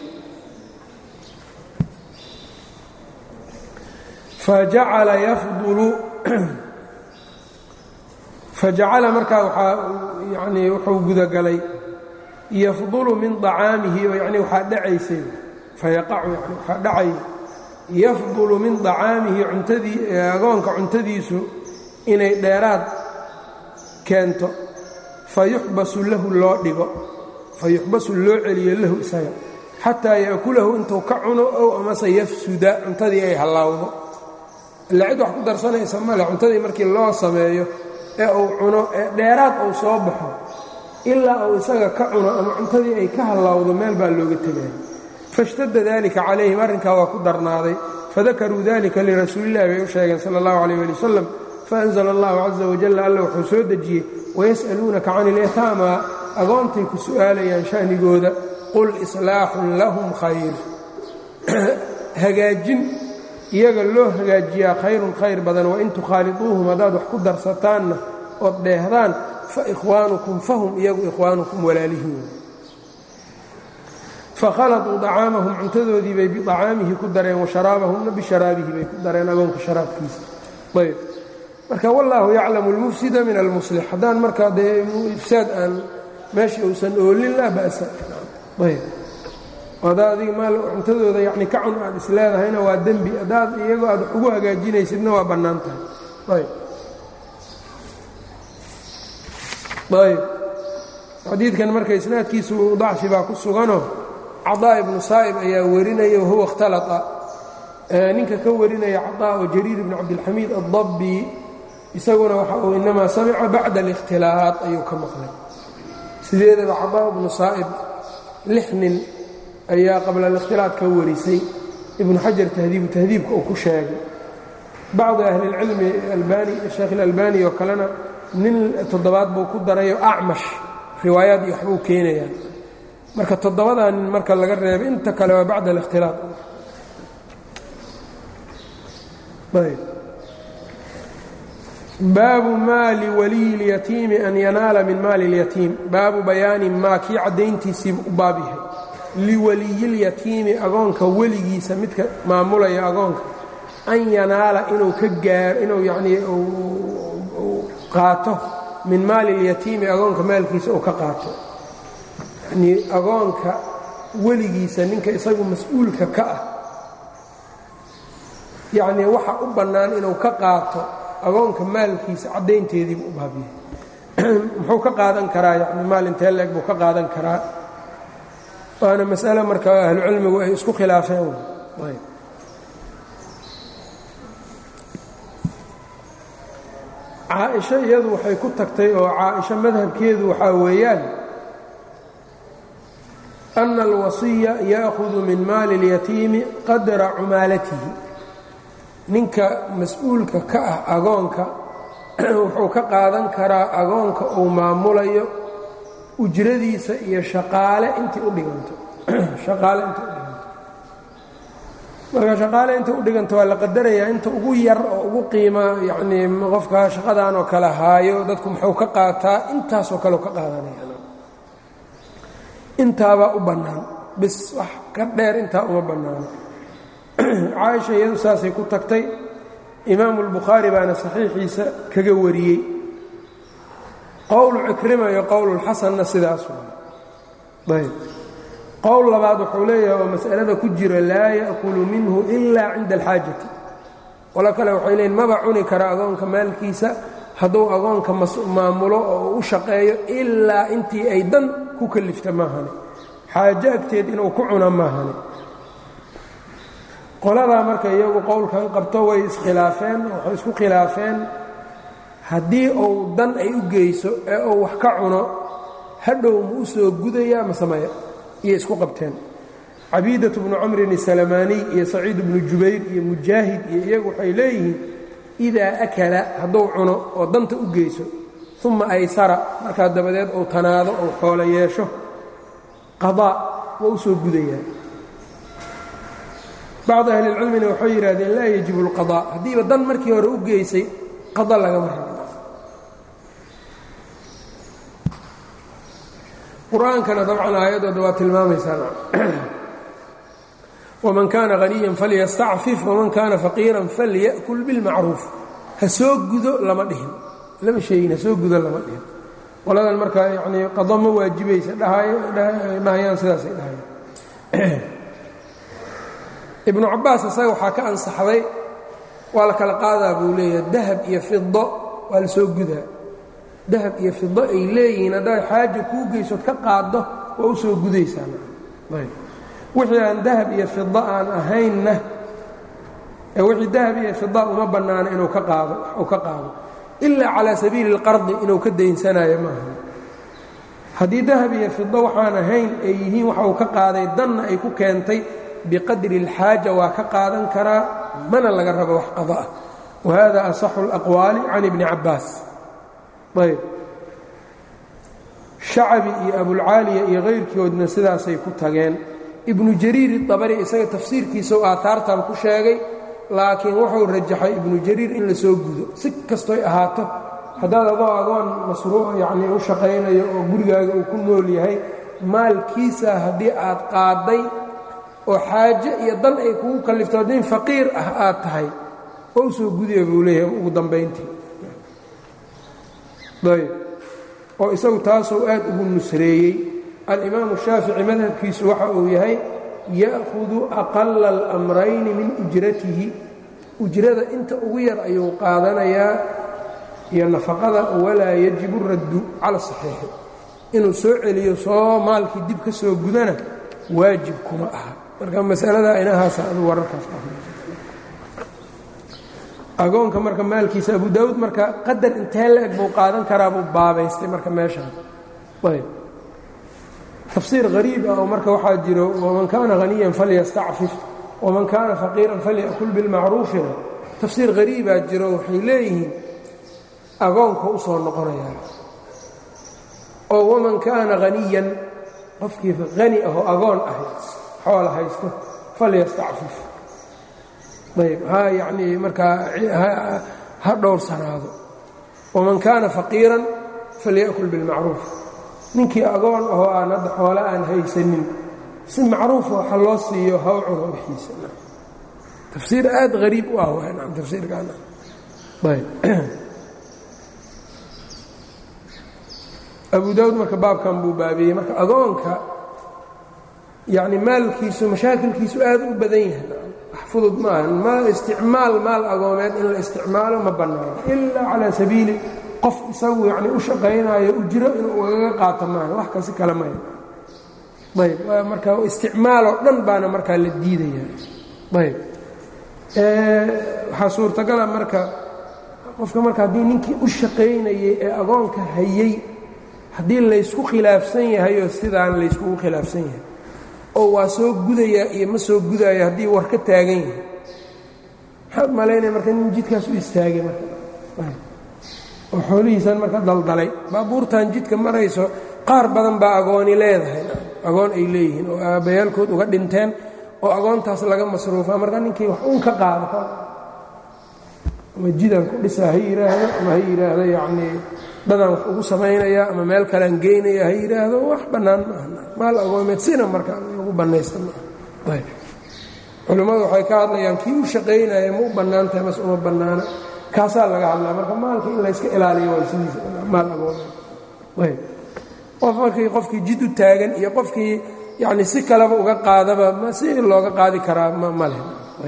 fajacala yafdulu fajacala markaa waxaa yanii wuxuu gudagalay yafdulu min طacaamihi oo yani waxaa dhacaysay fayaqacu yani waxaa dhacay yafdulu min طacaamihi cuntadii agoonka cuntadiisu inay dheeraad keento fayuxbasu lahu loo dhigo fayuxbasu loo celiyo lahu isaga xataa yaakulahu intuu ka cuno ow amase yafsuda cuntadii ay hallaawdo illa cid wax ku darsanaysa male cuntadii markii loo sameeyo ee uu cuno ee dheeraad uu soo baxo ilaa uu isaga ka cuno ama cuntadii ay ka hallaawdo meel baa looga tegaya faاshtada dalika calayhim arrinkaa waa ku darnaaday fadakaruu dalika lirasuulillahi bay u sheegeen sala اllahu alayh ali wasalam faأnzla allahu caza wajalla alla wuxuu soo dejiyey wayas'aluunaka can ilyataama agoontay ku su'aalayaan sha'nigooda qul islaaxun lahum khayr hagaajin iyaga loo hagaajiyaa khayrun khayr badan wain tukhaaliduuhum haddaad wax ku darsataanna ood dheehdaan fa ikhwaanukum fahum iyagu ikhwaanukum walaalihiin fakhaladuu dacaamahum cuntadoodii bay biacaamihi ku dareen washaraabahumna bisharaabihi bay ku dareen agoonka sharaabkiisa ayb marka wallaahu yaclamu almufsida min almuslix haddaan markaa dee ifsaad aan meesha uusan oolin laa ba'sa ayb haddaa adiga maal cuntadooda yacni ka cun aad is leedahayna waa dembi haddaad iyagoo aad wax ugu hagaajinaysidna waa bannaan tahay ayb ayb xadiidkan marka isnaadkiisu dacfi baa ku suganoo cadaa ibnu saa'ib ayaa warinaya wahuwa ikhtalaa ninka ka warinaya cadaa oo jariir ibn cabdilxamiid addabbi isaguna waxa uu inamaa samica bacda alikhtilaaط ayuu ka maqlay sideedaba cadaa ibnu saa'ib lix nin ayaa qabla alikhtilaaط ka warisay ibnu xajar tahdiibu tahdiibka uu ku sheegay bacdi ahlilcilmi albani sheekh ilalbani oo kalena nin toddobaad buu ku darayo acmash riwaayaad iyo waxbuu keenayaa marka toddobadaa nin marka laga reebay inta kale waa bacda alikhtilaaط baabu maali waliyi اlyatiimi an yanaala min maali اlyatiim baabu bayaani maa kii caddayntiisiibu u baab yahay liwaliyilyatiimi agoonka weligiisa midka maamulaya agoonka an yanaala inuu ka gaaro inuu yanii qaato min maali اlyatiimi agoonka maalkiisa uu ka qaato yanii agoonka weligiisa ninka isagu mas-uulka ka ah yacnii waxa u bannaan inuu ka qaato agoonka maalkiisa caddaynteediibu u baabiyey muxuu ka qaadan karaa yani maal intee leeg buu ka qaadan karaa waana masale marka ahlucilmigu ay isku khilaafeen caaisho iyadu waxay ku tagtay oo caaisho madhabkeedu waxaa weeyaan ana alwasiya ya'hudu min maali اlyatiimi qadra cumaalatihi ninka mas-uulka ka ah agoonka wuxuu ka qaadan karaa agoonka uu maamulayo ujradiisa iyo shaqaale intii u dhiganto shaqaale inta u dhiganto marka shaqaale inta u dhiganto waa la qadarayaa inta ugu yar oo ugu qiima yacnii qofka shaqadan oo kale haayo dadku muxuu ka qaataa intaasoo kaleu ka qaadanaya intaabaa u bannaan bis wax ka dheer intaa uma bannaano caaisha iyadu saasay ku tagtay imaamu اlbukhaari baana saxiixiisa kaga wariyey qowlu cikrima iyo qowlulxasanna sidaas waay ayb qowl labaad wuxuu leeyahay oo mas'alada ku jira laa ya'kulu minhu ilaa cinda alxaajati qolo kale waxay leeyiin maba cuni kara agoonka maalkiisa hadduu agoonka maamulo oo u shaqeeyo ilaa intii ay dan ku kalifta maahane xaajo agteed inuu ku cuna maahane qoladaa marka iyagu qowlkan qabto way iskhilaafeen waxay isku khilaafeen haddii uu dan ay u geyso ee uu wax ka cuno hadhow ma u soo gudayaa masamaya iyo isku qabteen cabiidatu bnu camrin isalamaaniy iyo saciid bnu jubayr iyo mujaahid iyo iyagu waxay leeyihiin idaa akala hadduu cuno oo danta u geyso uma aysara markaa dabadeed uu tanaado ou xoolo yeesho qadaa waa u soo gudayaa bacdu ahlilcilmina waxay yidhahdeen laa yajibu اlqaضاء haddiiba dan markii hore u geysay qada lagama rabo qur-aankana dabcan aayaddooda waa tilmaamaysaa wman kana haniya falyastacfif wman kana faqiira falyأkul biاlmacruuf ha soo gudo lama dhihin lama sheegin ha soo gudo lama dhihin qoladan markaa yanii qado ma waajibaysa dhahayaan sidaasay dhahayaan ibnu cabbaas isaga waxaa ka ansaxday waa la kala qaadaa buu leeyahay dahab iyo fido waa la soo gudaa dahab iyo fido ay leeyihiin haddaad xaaja kuu geysood ka qaaddo waa u soo gudaysaa wixii aan dahab iyo fida aan ahaynna wixii dahab iyo fida uma bannaano inuu ka qaado uu ka qaado ilaa calaa sabiili اlqardi inuu ka daynsanayo maaha haddii dahab iyo fido waxaan ahayn ay yihiin waxa uu ka qaaday danna ay ku keentay biqadri اlxaaja waa ka qaadan karaa mana laga rabo wax qado ah wa hada asaxu اlaqwaali can ibni cabbaas ayb shacabi iyo abulcaaliya iyo kayrkoodna sidaasay ku tageen ibnu jariir iabari isaga tafsiirkiisau aaaartan ku sheegay laakiin wuxuu rajaxay ibnu jariir in la soo gudo si kastoy ahaato haddaad adoo adoon masruuc yacnii u shaqaynayo oo gurigaaga uu ku nool yahay maalkiisa haddii aad qaadday oo xaaje iyo dan ay kugu kallifto haddii faqiir ah aad tahay oo u soo gudaya buu leeyahay ugu dambayntii ayb oo isagu taasuu aad ugu nusreeyey alimaamu shaafici madhabkiisu waxa uu yahay ya'hudu aqala alamrayni min ujratihi ujrada inta ugu yar ayuu qaadanayaa iyo nafaqada walaa yajibu raddu cala saxiixi inuu soo celiyo soo maalkii dib ka soo gudana waajib kuma aha marka masalada inahaasa adu wararkaas agoonka marka maalkiisa abu daawuud marka qadar intee la eg buu qaadan karaa buu baabaystay marka meeshaan ayb tafsiir hariib ah oo marka waxaa jiro waman kaana haniyan falyastacfif waman kaana faqiiran falyakul bilmacruufina tafsiir hariibaa jiro waxay leeyihiin agoonka u soo noqonayaan oo waman kaana haniyan qofkii hani ahoo agoon ah xoola haysto falyastacfif ayb ha yanii markaa ha dhowrsanaado waman kaana faqiiran falyakul bilmacruuf ninkii agoon ahoo aan hadda xoole aan haysanin si macruufa waxa loo siiyo haw cuno wixiisa tafsiir aad hariib u ah w tafsiirkaana ayb abu daawud marka baabkan buu baabiyey marka agoonka yani maalkiisu mashaakilkiisu aad u badan yahay wax fudud maaha ma isticmaal maal agoomeed in la isticmaalo ma bannaano ilaa calaa sabiili qof isagu yani u shaqaynaayo ujro inuu ugaga qaato maaha wax kasi kale maya ayb marka isticmaaloo dhan baana markaa la diidaya ayb waxaa suurtagala marka qofka marka haddii ninkii u shaqaynayey ee agoonka hayey haddii laysku khilaafsan yahayoo sidaan layskugu khilaafsan yahay oo waa soo gudayaa iyo ma soo gudaayo haddii war ka taagan yahay maxaad malaynaya marka nin jidkaas u istaagay marka oo xoolihiisan marka daldalay baabuurtan jidka marayso qaar badan baa agooni leedahay agoon ay leeyihiin oo aabbayaalkood uga dhinteen oo agoontaas laga masruufaa marka ninkii wax uun ka qaado ama jidaan ku dhisaa ha yidhaahdo ama ha yidhaahdo yacnii dadaan wax ugu samaynayaa ama meel kalean geynaya ha yidhaahdo wax bannaan maaha maal agoomeed sina marka lagu bannaysan maaha ayb culimmadu waxay ka hadlayaan kii u shaqaynaya ma u bannaan tahay mas uma bannaana kaasaa laga hadlaa marka maalka in layska ilaaliyo waa sidiisa maal agoomeed ayb qof markii qofkii jid u taagan iyo qofkii yacni si kaleba uga qaadaba ma si looga qaadi karaa ma leh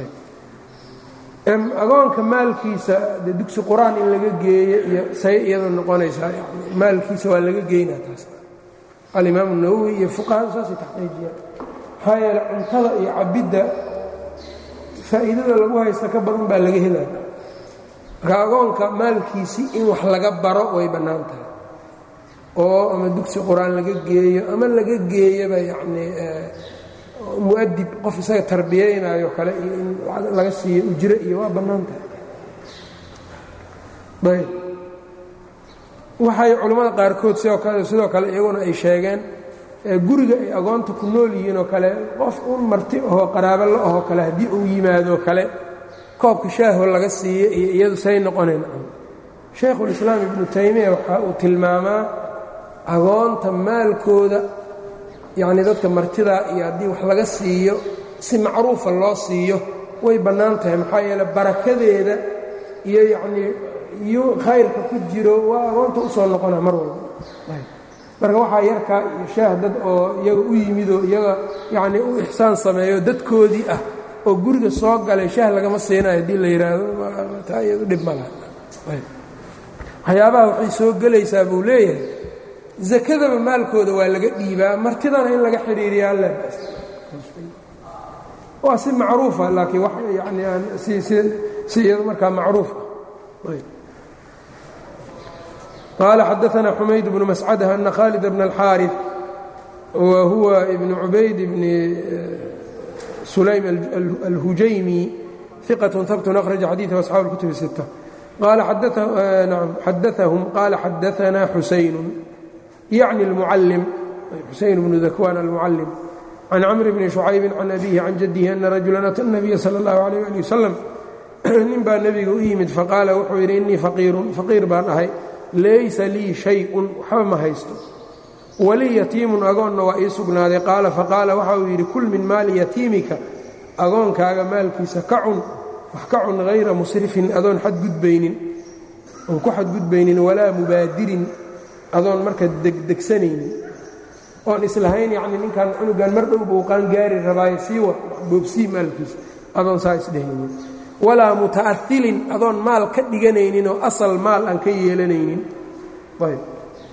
agoonka maalkiisa de dugsi qur-aan in laga geeyo iyo say iyada noqonaysaa maalkiisa waa laga geynaa taas alimaamu nawowi iyo fuqahadu saasay taxqiijiyaan maxaa yeele cuntada iyo cabidda faa'iidada lagu haysta ka badan baa laga helaya marka agoonka maalkiisii in wax laga baro way bannaan tahay oo ama dugsi qur-aan laga geeyo ama laga geeyaba yacnii muadib qof isaga tarbiyaynayo kale iyo in laga siiyo ujro iyo waa bannaan tahay ayb waxay culammada qaarkood sidoo kale sidoo kale iyaguna ay sheegeen guriga ay agoonta ku nool yihiin oo kale qof un marti ahoo qaraabo la ahoo kale haddii uu yimaadoo kale koobka shaaho laga siiyo iyo iyadu say noqonayn shaykhulislaam ibnu taymiya waxa uu tilmaamaa agoonta maalkooda yacnii dadka martidaa iyo haddii wax laga siiyo si macruufa loo siiyo way bannaan tahay maxaa yeele barakadeeda iyo yacnii iyo khayrka ku jiro waa agoonta u soo noqona mar walba marka waxaa yarkaa iyo shaah dad oo iyaga u yimid oo iyaga yacnii u ixsaan sameeyo dadkoodii ah oo guriga soo galay shaah lagama siinayo haddii la yidhaahdo taa iyadu dhib ma laha waxyaabaha waxay soo gelaysaa buu leeyahay sakadaba maalkooda waa laga dhiibaa martidana in laga xidhiiriyaa la waa si macruufa laakiin wax yani aan si si si iyado markaa macruuf ah qaala xadaثna xumayd bnu mascadh ana khaalid bna اlxaariث wa huwa ibn cubayd bni sulaym alhujaymi ثiqaة habtun akhraja xadiiثa asxaabu اlkutub الsiتة qaala xadaثahum qaala xadaثna xusaynu yacni اlmucallim xusayn bnu dakwaan almucallim can camr bni شhucaybi can abihi can jadihi ana rajula ata الnabiya salى اllahu عalيh ali wasalam nin baa nebiga u yimid faqaala wuxuu yidhi innii faqiirun faqiir baan ahay laysa lii shay-un waxba ma haysto walii yatiimun agoonna waa ii sugnaaday qaala faqaala waxa uu yidhi kul min maali yatiimika agoonkaaga maalkiisa ka cun wax ka cun hayra musrifin adoon xadgudbaynin oon ku xadgudbaynin walaa mubaadirin adoon marka degdegsanaynin oon islahayn yacni ninkan cunugan mar dhow buu qaangaari rabaayo sii wa boobsii maalkiisa adoon saa isdhehaynin walaa muta'ailin adoon maal ka dhiganaynin oo asal maal aan ka yeelanaynin ayb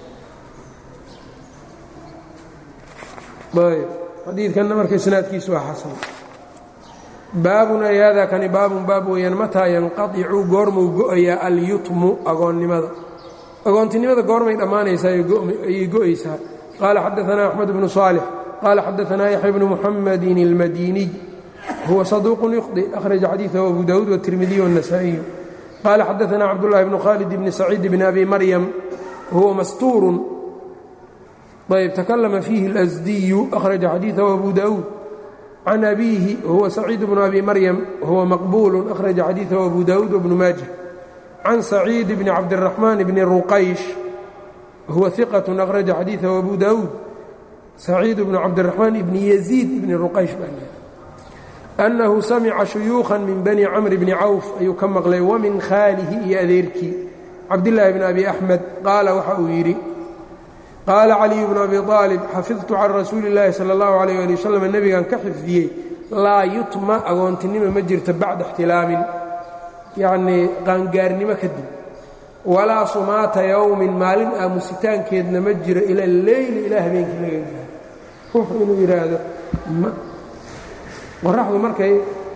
ayb xadiidkanna marka isnaadkiisu waa xasan baabun ay haadaa kani baabun baab weeyaan mataa yanqadicu goormuu go'ayaa alyutmu agoonnimada agoontinimada goormay dhammaanaysaa ayay go'aysaa qaala xadaanaa axmed bnu saalix qaala xadaanaa yaxya bnu muxamedin اlmadiniy huwa saduuq yuqdi akhraja xadiiثahu abu dawuud wالtirmidiy wالnasaئiyu qaala xadaثna cabdالlahi bnu khalid bni saciid bni abi maryam huwa mastuurun ayb takalama fiihi اlasdiyu akhraja xadiiثahu abu dawuud can abiihi huwa saciid bnu abi maryam huwa maqbuulu akhraja xadiiثahu abu dawuud wbnu maaja can saciid bni cabdالraxmaan bni ruqaysh huwa iqaة akhraja xadiiثahu abu dawuud saciid bnu cabdالraxmaan bni yaziid bni ruqaysh baa annahu samica shuyuukhan min bani camri bni cawf ayuu ka maqlay wamin khaalihi iyo adeerkii cabdillaahi bni abi axmed qaala waxa uu yidhi qaala caliyu bnu abi aalib xafidtu can rasuuli illaahi sala allahu alayh ali wasalam nebigan ka xifdiyey laa yutma agoontinimo ma jirto bacda ixtilaamin yacnii qaangaarnimo kadib walaa sumaata yowmin maalin aamusitaankeedna ma jiro ila leyli ilaa habeenkii laga gaaro ruuxu inuu yidhaahdo qoraxdu markay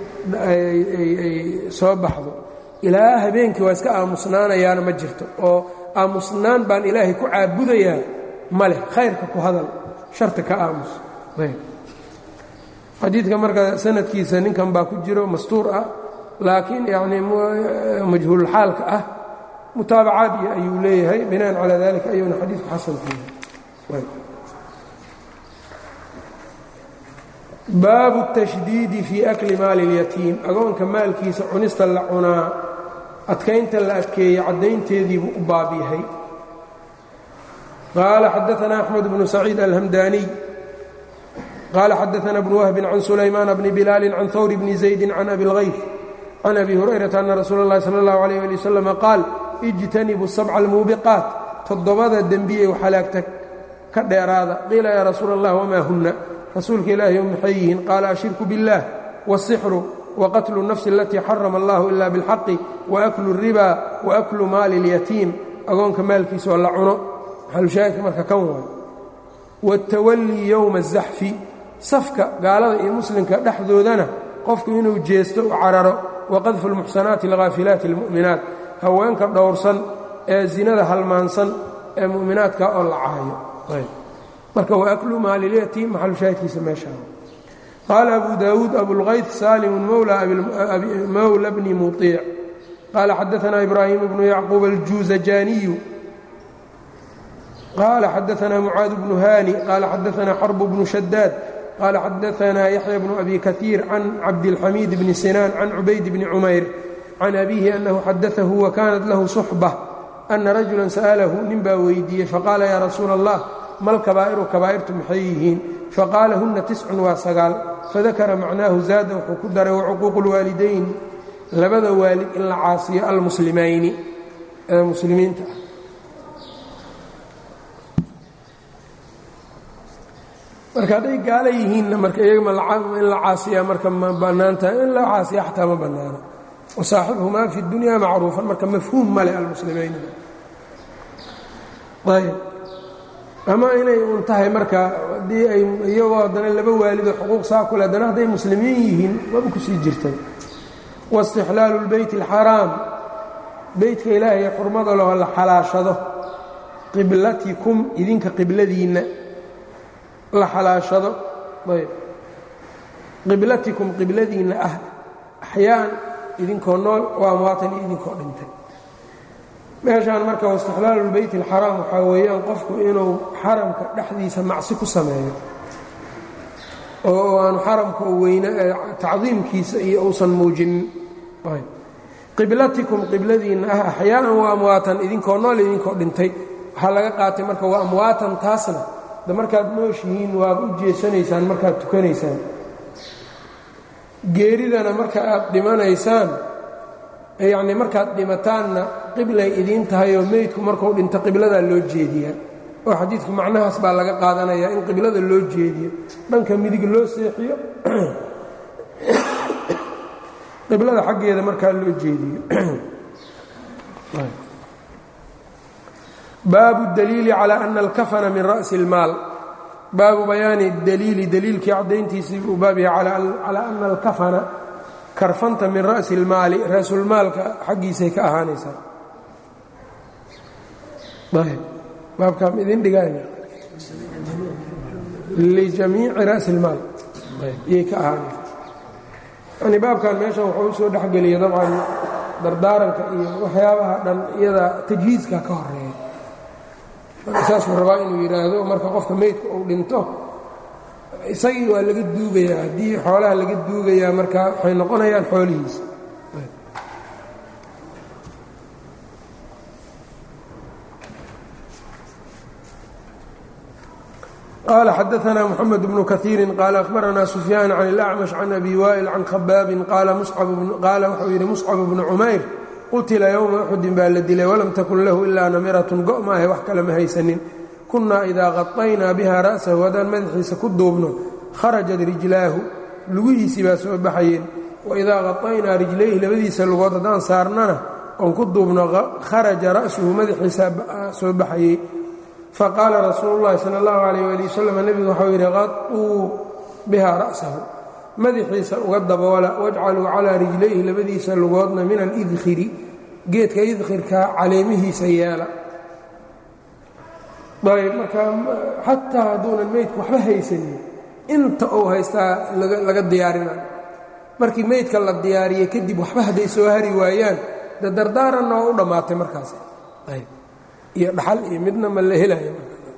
ay soo baxdo ilaa habeenkii waa iska aamusnaanayaana ma jirto oo aamusnaan baan ilaahay ku caabudayaa ma leh khayrka ku hadal sharta ka aamus xadiidka marka sanadkiisa ninkan baa ku jiro mastuur ah laakiin yacnii majhuulxaalka ah mutaabacaad iyo ayuu leeyahay binaan calaa dalika ayuuna xadiidku xasankuyahay baabu الtashdiidi fii akli maali اlyatiim agoonka maalkiisa cunista la cunaa adkaynta la adkeeya caddaynteediibuu u baab yahay qaala xadaثna أxmed bnu saciid alhamdaniy qaala xadaثna bnu wahbin can sulaymaana bni bilaali can hawr bni زaydi can abi اlغayf can abi hurayrata ana rasuula اllahi salى اllahu عalيh ali waslm qaal ijtanibu sabca almuubiqaat toddobada dembiyey xalaagta ka dheeraada qiila yaa rasuula اllah wmaa huna rasuulka ilaahi o maxay yihiin qaala ashirku biاllah wالsixru waqatlu الnafsi alatii xarama allahu ila biاlxaqi waaklu الriba waaklu maali اlyatiim agoonka maalkiisa oo la cuno maxalushaahidka marka kan waay wاtawallii yowma الzaxfi safka gaalada iyo muslimka dhexdoodana qofku inuu jeesto u cararo waqadfu اlmuxsanaati اlghaafilaati اlmu'minaat haweenka dhowrsan ee zinada halmaansan ee mu'minaadka oo la caayo marka waaklu maalilyatiim maxalu shaahidkiisa meeshaa qaala abu daawuud abulkayd saalimu mowla bni muiic qaala xadaana ibraahiim bnu yacquub aljuuzajaaniyu qaala xadaana mucaad bnu haani qaala xadaana xarbu bnu shadaad qaala xadaana yaxya bnu abi kaiir can cabdilxamiid bni sinaan can cubayd bni cumayr can abiihi annahu xadaahu wa kaanat lahu suxba ana rajulan sa'alahu nin baa weydiiyey faqaala yaa rasuula allah mal kabaa'iru kabaa'irtu maxay yihiin faqaala hunna tiscun waa sagaal fadakara macnaahu zaada wuxuu ku daray wacuquuqu اlwaalidayni labada waalid in la caasiyo almuslimayni ee muslimiinta ah marka hadday gaala yihiinna marka iyaga in la caasiyaa marka ma bannaan tahay in la caasiya xataa ma bannaano wasaaxibhumaa fi اdunya macruufan marka mafhuum male almuslimayn ayb ama inay un tahay marka haddii ay iyagoo haddana laba waalido xuquuq saa kule haddana hadday muslimiin yihiin waba kusii jirtay waistixlaalu اlbeyt اlxaraam beytka ilaahay xurmada leho la xalaashado qiblatikum idinka qibladiinna la xalaashado ayb qiblatikum qibladiinna ah axyaan idinkoo nool waa amwaatan iyo idinkoo dhintay meeshaan marka waistixlaalu lbeyt alxaraam waxaa weeyaan qofku inuu xaramka dhexdiisa macsi ku sameeyo oo aanu xaramka weyne tacdiimkiisa iyo uusan muujinin qiblatikum qibladiinna ah axyaaan waa amwaatan idinkoo nool idinkoo dhintay waxaa laga qaatay marka waa amwaatan taasna de markaad nooshihiin waad u jeesanaysaan markaad tukanaysaan geeridana marka aad dhimanaysaan yacnii markaad dhimataanna qiblay idiin tahay oo meydku markuu dhinto qibladaa loo jeediyaa oo xadiidku macnahaas baa laga qaadanayaa in qiblada loo jeediyo dhanka midig loo seexiyo qiblada xaggeeda markaa loo jeediyo baabu daliili calى ana alkafana min ra'si اlmaal baabu bayaani daliili daliilkii caddayntiisii buu baab yahay calaa ana alkafana karfanta min ra'si اlmaali raasulmaalka xaggiisay ka ahaanaysaa baabkaam idin dhigaan lijamiici ra'si اlmaal iyay ka ahaanaysaa yani baabkan meeshan wuxuu u soo dhexgeliya dabcan dardaaranka iyo waxyaabaha dhan iyada tajhiiska ka horeeya saasuu rabaa inuu yidhaahdo marka qofka meydka uu dhinto isagii waa laga duugayaa haddii xoolaha laga duugayaa marka waxay noqonayaan xoolihiisa qaala xadaanaa moxamed bnu kaiiri qaala akhbaranaa sufyaan can اlacmash can abi waa'il can khabaabin qaala wuxuu yidhi muscab bnu cumayr qutila yowma uxudin baa la dilay walam takun lahu ilaa namiratun go' maahe wax kale ma haysanin kunnaa idaa qadaynaa biha ra'sahu haddaan madaxiisa ku duubno kharajat rijlaahu lugihiisii baa soo baxayeen waidaa qadaynaa rijlayhi labadiisa lugood haddaan saarnana oon ku duubno kharaja ra'suhu madaxiisa soo baxayey faqaala rasuulu llahi sala allahu calayh waali wasalam nebigu waxau yidhi qaduu biha ra'sahu madaxiisa uga daboola wajcaluu calaa rijlayhi labadiisa lugoodna min alidkhiri geedka idkhirka caleemihiisa yeela ayb marka xataa hadduunan meydku waxba haysanin inta uu haystaa laga diyaarinayo markii meydka la diyaariye kadib waxba hadday soo hari waayaan de dardaaranna oo u dhammaatay markaas ayb iyo dhaxal iyo midna ma la helayo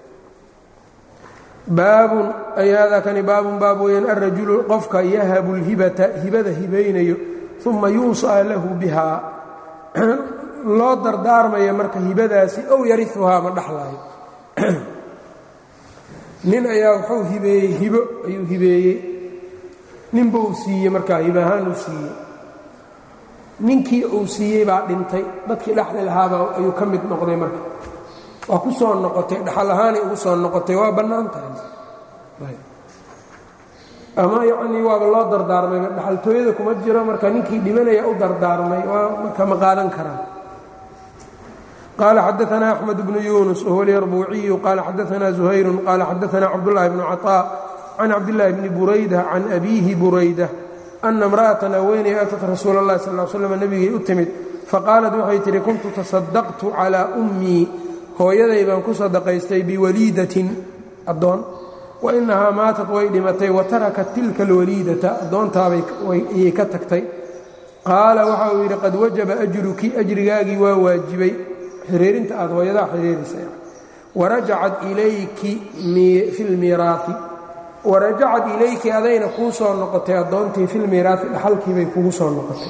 baabun ay haadaa kani baabun baab weeyaan alrajulu qofka yahabu lhibata hibada hibaynayo uma yuusaa lahu bihaa loo dardaarmaya marka hibadaasi ow yariuhaa ma dhaxlaayo nin ayaa wuxuu hibeeyey hibo ayuu hibeeyey ninba uu siiyey markaa hibo ahaan uu siiyey ninkii uu siiyey baa dhintay dadkii dhexli lahaaba ayuu ka mid noqday marka waa ku soo noqotay dhaxal ahaanay ugu soo noqotay waa bannaan tahay ama yacnii waaba loo dardaarmay dhaxaltooyada kuma jiro marka ninkii dhimanaya u dardaarmay waa marka ma qaadan karaa qaala xadaanaa axmed bnu yunus wahuwa lyarbuuciyu qaala xadaanaa zuhayru qaala xadaanaa cabdullaahi bnu caطaa can cabdillaahi bni burayda can abiihi burayda ana imra'atan haweeney atat rasuula اllahi sal l slam nebigay u timid faqaalat waxay tihi kuntu tasadaqtu calaa ummii hooyaday baan ku sadaqaystay biwaliidatin addoon wa inahaa maatat way dhimatay wa tarakat tilka alwaliidata addoontaabay ka tagtay qaala waxa uu yidhi qad wajaba ajruki ajrigaagii waa waajibay xiriirinta aad hooyadaa xiriirisa warajacat ilayki fi lmiiraai warajacad ilayki adayna kuu soo noqotay addoontii filmiiraai dhaxalkiibay kugu soo noqotay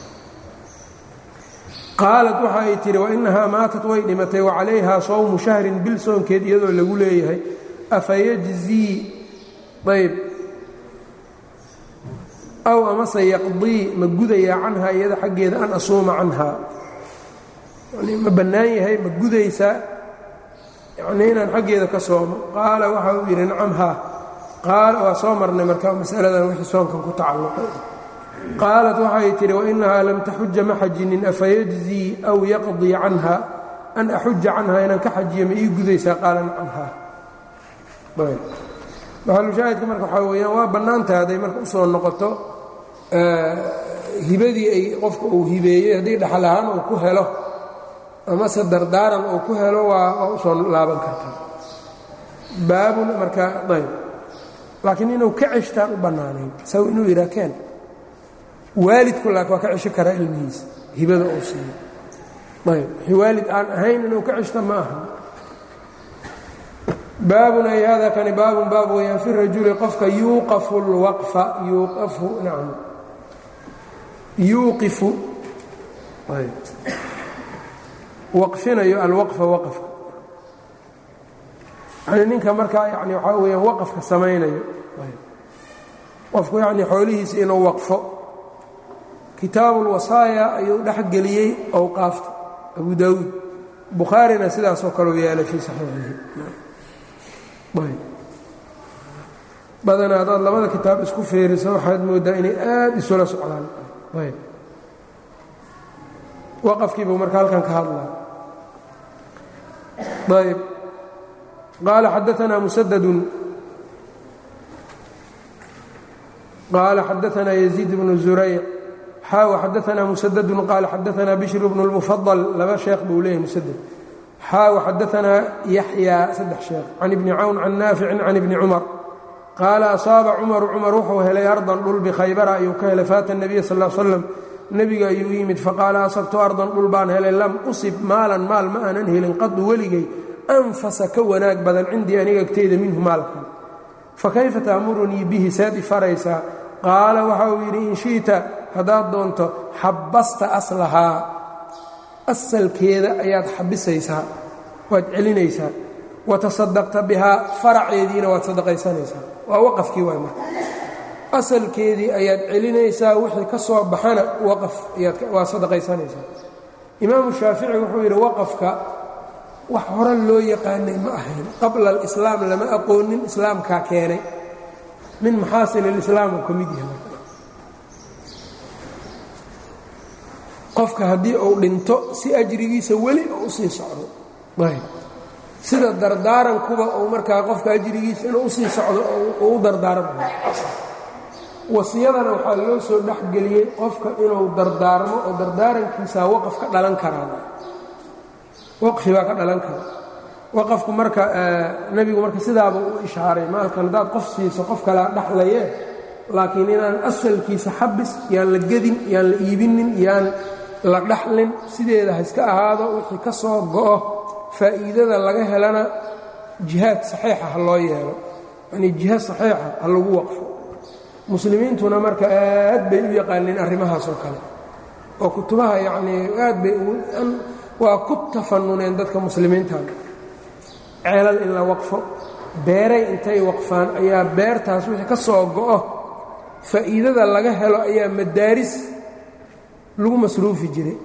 qaalat waxa ay tidhi wainahaa maatat way dhimatay wacalayhaa sawmu shahrin bil soonkeed iyadoo lagu leeyahay afayajzii ayb aw amase yaqdii ma gudayaa canhaa iyada xaggeeda an asuuma canhaa yani ma bannaan yahay ma gudaysaa yanii inaan xaggeeda ka soomo qaala waxa uu yidhi nacam haa qaala waa soo marnay marka masaladan wixii soonkan ku tacalluqay qaalat waxay tidhi wainahaa lam taxuja ma xajinin afayajzii aw yaqdii canha an axuja canhaa inaan ka xajiyo ma ii gudaysaa qaala nacam haa maxalushaahidka marka waxaa weyaan waa bannaantaha hadday marka usoo noqoto hibadii ay qofka uu hibeeyey haddii dhaxal ahaan uu ku helo amase dardaaran uu ku helo waa waa usoo laaban kartaa baabun marka ayb laakiin inuu ka ceshtaan u bannaanayn saw inuu yidhaa keen waalidku laakin waa ka cesho karaa ilmihiisa hibada uu siiyo ayb wixii waalid aan ahayn inuu ka ceshta ma aha baabun ay hada kani baabun baab weyaan fi rajuli qofka yuuqafu اlwaqfa yuuqafu nacam yuuqifu waqfinayo alwaqfa waqfka yani ninka markaa yani waxaa weyaan waqafka samaynayo qofku yani xoolihiisa inuu waqfo kitaabu اlwasaaya ayuu dhex geliyey owqaafta abu daawuud bukhaarina sidaasoo kaleu yeelay fii saxiixihi badanaa haddaad labada kitaab isku feeriso waxaad mooddaa inay aad isula socdaan waqafkiibuu marka halkan ka hadlaa ayb qaala xadaanaa musadadun qaala xadaanaa yaziid bnu zurayc xaaw xadaanaa musadadun qaala xadaanaa bishr bnu اlmufadal laba sheekh buu leeyahy musadad xaaw xadaanaa yaxya saddex sheekh can ibni cawn can naaficin can ibni cumar qaala asaaba cumaru cumar wuxuu helay ardan dhul bikhaybara ayuu ka helay faata nebiya sal l slam nebiga ayuu yimid faqaala asabtu ardan dhul baan helay lam usib maalan maal ma aanan helin qadu weligay anfasa ka wanaag badan cindii aniga agteyda minhu maalkan fakayfa taamurunii bihi saad i faraysaa qaala waxa uu yidhi in shi'ta haddaad doonto xabbasta aslahaa asalkeeda ayaad xabisaysaa waad celinaysaa watasadaqta bihaa faraceediina waad sadaqaysanaysaa waa waqafkii waay marka asalkeedii ayaad celinaysaa wixii ka soo baxana waqaf waa sadaqaysanaysaa imaamu shaafici wuxuu yidhi waqafka wax hore loo yaqaanay ma ahayn qabla alislaam lama aqoonin islaamkaa keenay min maxaasin alislaam uu ka mid yahay qofka haddii uu dhinto si ajrigiisa weli oo usii socdo sida dardaarankuba uu markaa qofka ajrigiisa inuu usii socdo uu u dardaaranmayo wasiyadana waxaa loo soo dhexgeliyey qofka inuu dardaarmo oo dardaarankiisaa waqaf ka dhalan karaan waqfi baa ka dhalan kara waqafku marka nebigu marka sidaaba u ishaaray maalkan haddaad qof siiso qof kalea dhaxlaye laakiin inaan asalkiisa xabis yaan la gedin yaan la iibinin yaan la dhaxlin sideeda ha iska ahaado wixii ka soo go'o faa'iidada laga helana jihaad saxiixa ha loo yeelo yanii jihaad saxiixa ha lagu waqfo muslimiintuna marka aad bay u yaqaaneen arrimahaas oo kale oo kutubaha yacnii aad bay waa ku tafanuneen dadka muslimiinta ceelal in la waqfo beeray intay waqfaan ayaa beertaas wixii ka soo go'o faa'iidada laga helo ayaa madaaris lagu masruufi jiray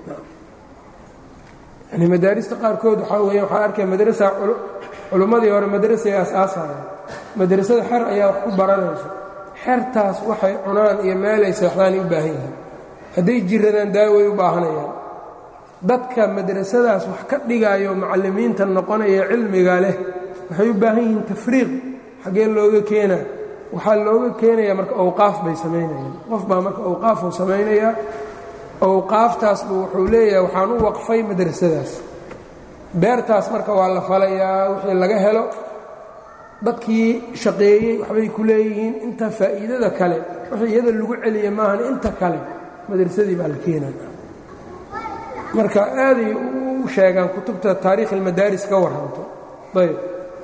yani madaarista qaarkood waxaa weya waxaa arkaya madrasa culummadii hore madrasay aas-aasayaan madrasada xer ayaa wax ku baranayso xertaas waxay cunaan iyo meelay seexdaanay u baahan yihiin hadday jiradaan daaway u baahanayaan dadka madrasadaas wax ka dhigaayo macallimiinta noqonaya cilmiga leh waxay u baahan yihiin tafriiq xaggee looga keenaa waxaa looga keenayaa marka awqaaf bay samaynayaan qof baa marka awqaafuu samaynayaa awqaaftaasbu wuxuu leeyahay waxaan u waqfay madrasadaas beertaas marka waa la falayaa wixii laga helo dadkii shaqeeyey waxbay ku leeyihiin inta faa'iidada kale wixii iyada lagu celiya maahan inta kale madrasadii baa la keenaya marka aaday u sheegaan kutubta taariikh almadaaris ka warranto ayb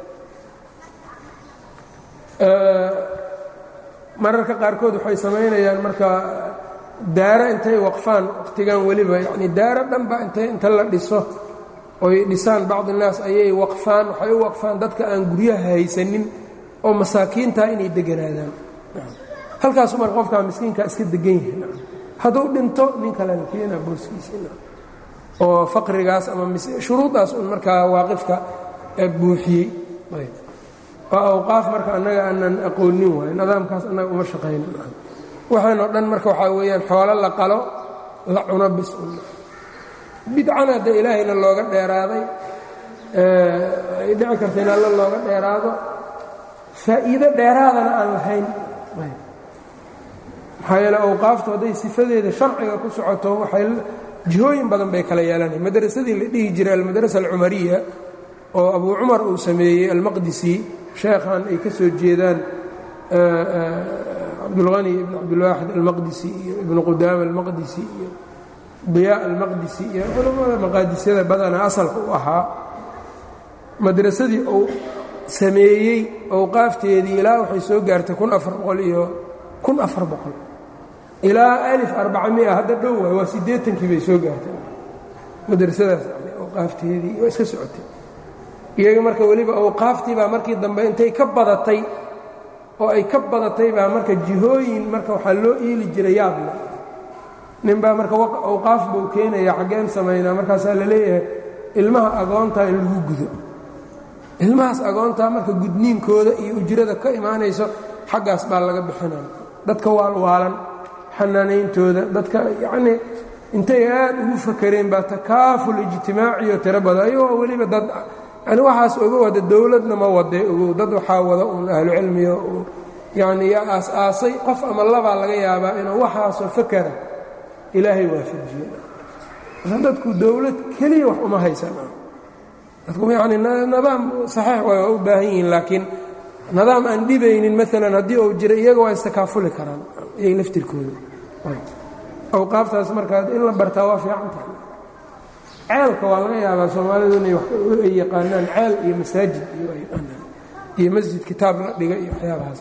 mararka qaarkood waxay samaynayaan marka daaro intay waqfaan wakhtigan weliba yacnii daaro dhanba intay inta la dhiso oy dhisaan bacd innaas ayay waqfaan waxay u waqfaan dadka aan guryaha haysanin oo masaakiintaa inay deganaadaan halkaasu marka qofkaa miskiinkaa iska degan yahay hadduu dhinto nin kale la keenaa booskiisa oo faqrigaas ama shuruudaas un markaa waaqifka buuxiyey oo awqaaf marka annaga aanan aqoonin waayo nidaamkaas annaga uma shaqayna waxaanoo dhan marka waxaa weeyaan xoolo la qalo la cuno bis un bidcana hadda ilaahayna looga dheeraaday ay dhici karta in alla looga dheeraado faa'iido dheeraadana aan lahayn maxaa yeele awqaaftu hadday sifadeeda sharciga ku socoto waxay jihooyin badan bay kala yeelanaya madrasadii la dhihi jiray almadrasa alcumariya oo abuu cumar uu sameeyey almaqdisi sheekhan ay ka soo jeedaan cabdulhani ibn cabdilwaaxid almaqdisi iyo ibnu qudaama almaqdisi iyo diyaa almaqdisi iyo culamada maqaadisyada badana asalka u ahaa madrasadii uu sameeyey awqaafteedii ilaa waxay soo gaartay kun afar boqol iyo kun afar boqol ilaa alif arbacamia hadda dhow waay waa siddeetankii bay soo gaartay madrasadaas awqaafteedii waa iska socotay iyaga marka weliba awqaaftii baa markii dambe intay ka badatay oo ay ka badatay baa marka jihooyin marka waxaa loo iili jiray yaable nin baa marka awqaaf buu keenaya xaggeen samaynaa markaasaa la leeyahay ilmaha agoontaa in lagu gudo ilmahaas agoontaa marka gudniinkooda iyo ujrada ka imaanayso xaggaas baa laga bixinaya dadka waalwaalan xanaanayntooda dadka yacnii intay aad ugu fakareen baa takaaful ijtimaaciyo tiro badan ayagoo weliba dad yani waxaas ogow hadda dowladna ma wade ogow dad waxaa wada uun ahlucilmiga yacni yaa aas-aasay qof ama labaa laga yaabaa inuu waxaasoo fakara ilaahay waafajiye marka dadku dowlad keliya wax uma haysan dadku yani nidaam saxiix way waa u baahan yihiin laakiin nidaam aan dhibaynin maalan haddii uu jira iyaga waa istakaafuli karaan iyaga laftirkooda awqaaftaas markaa in la bartaa waa fiican tahay ceelka waa laga yaabaa soomaalidu inay ay yaqaanaan ceel iyo masaajid iyo ay yaqaanaan iyo masjid kitaab la dhiga iyo waxyaabahaas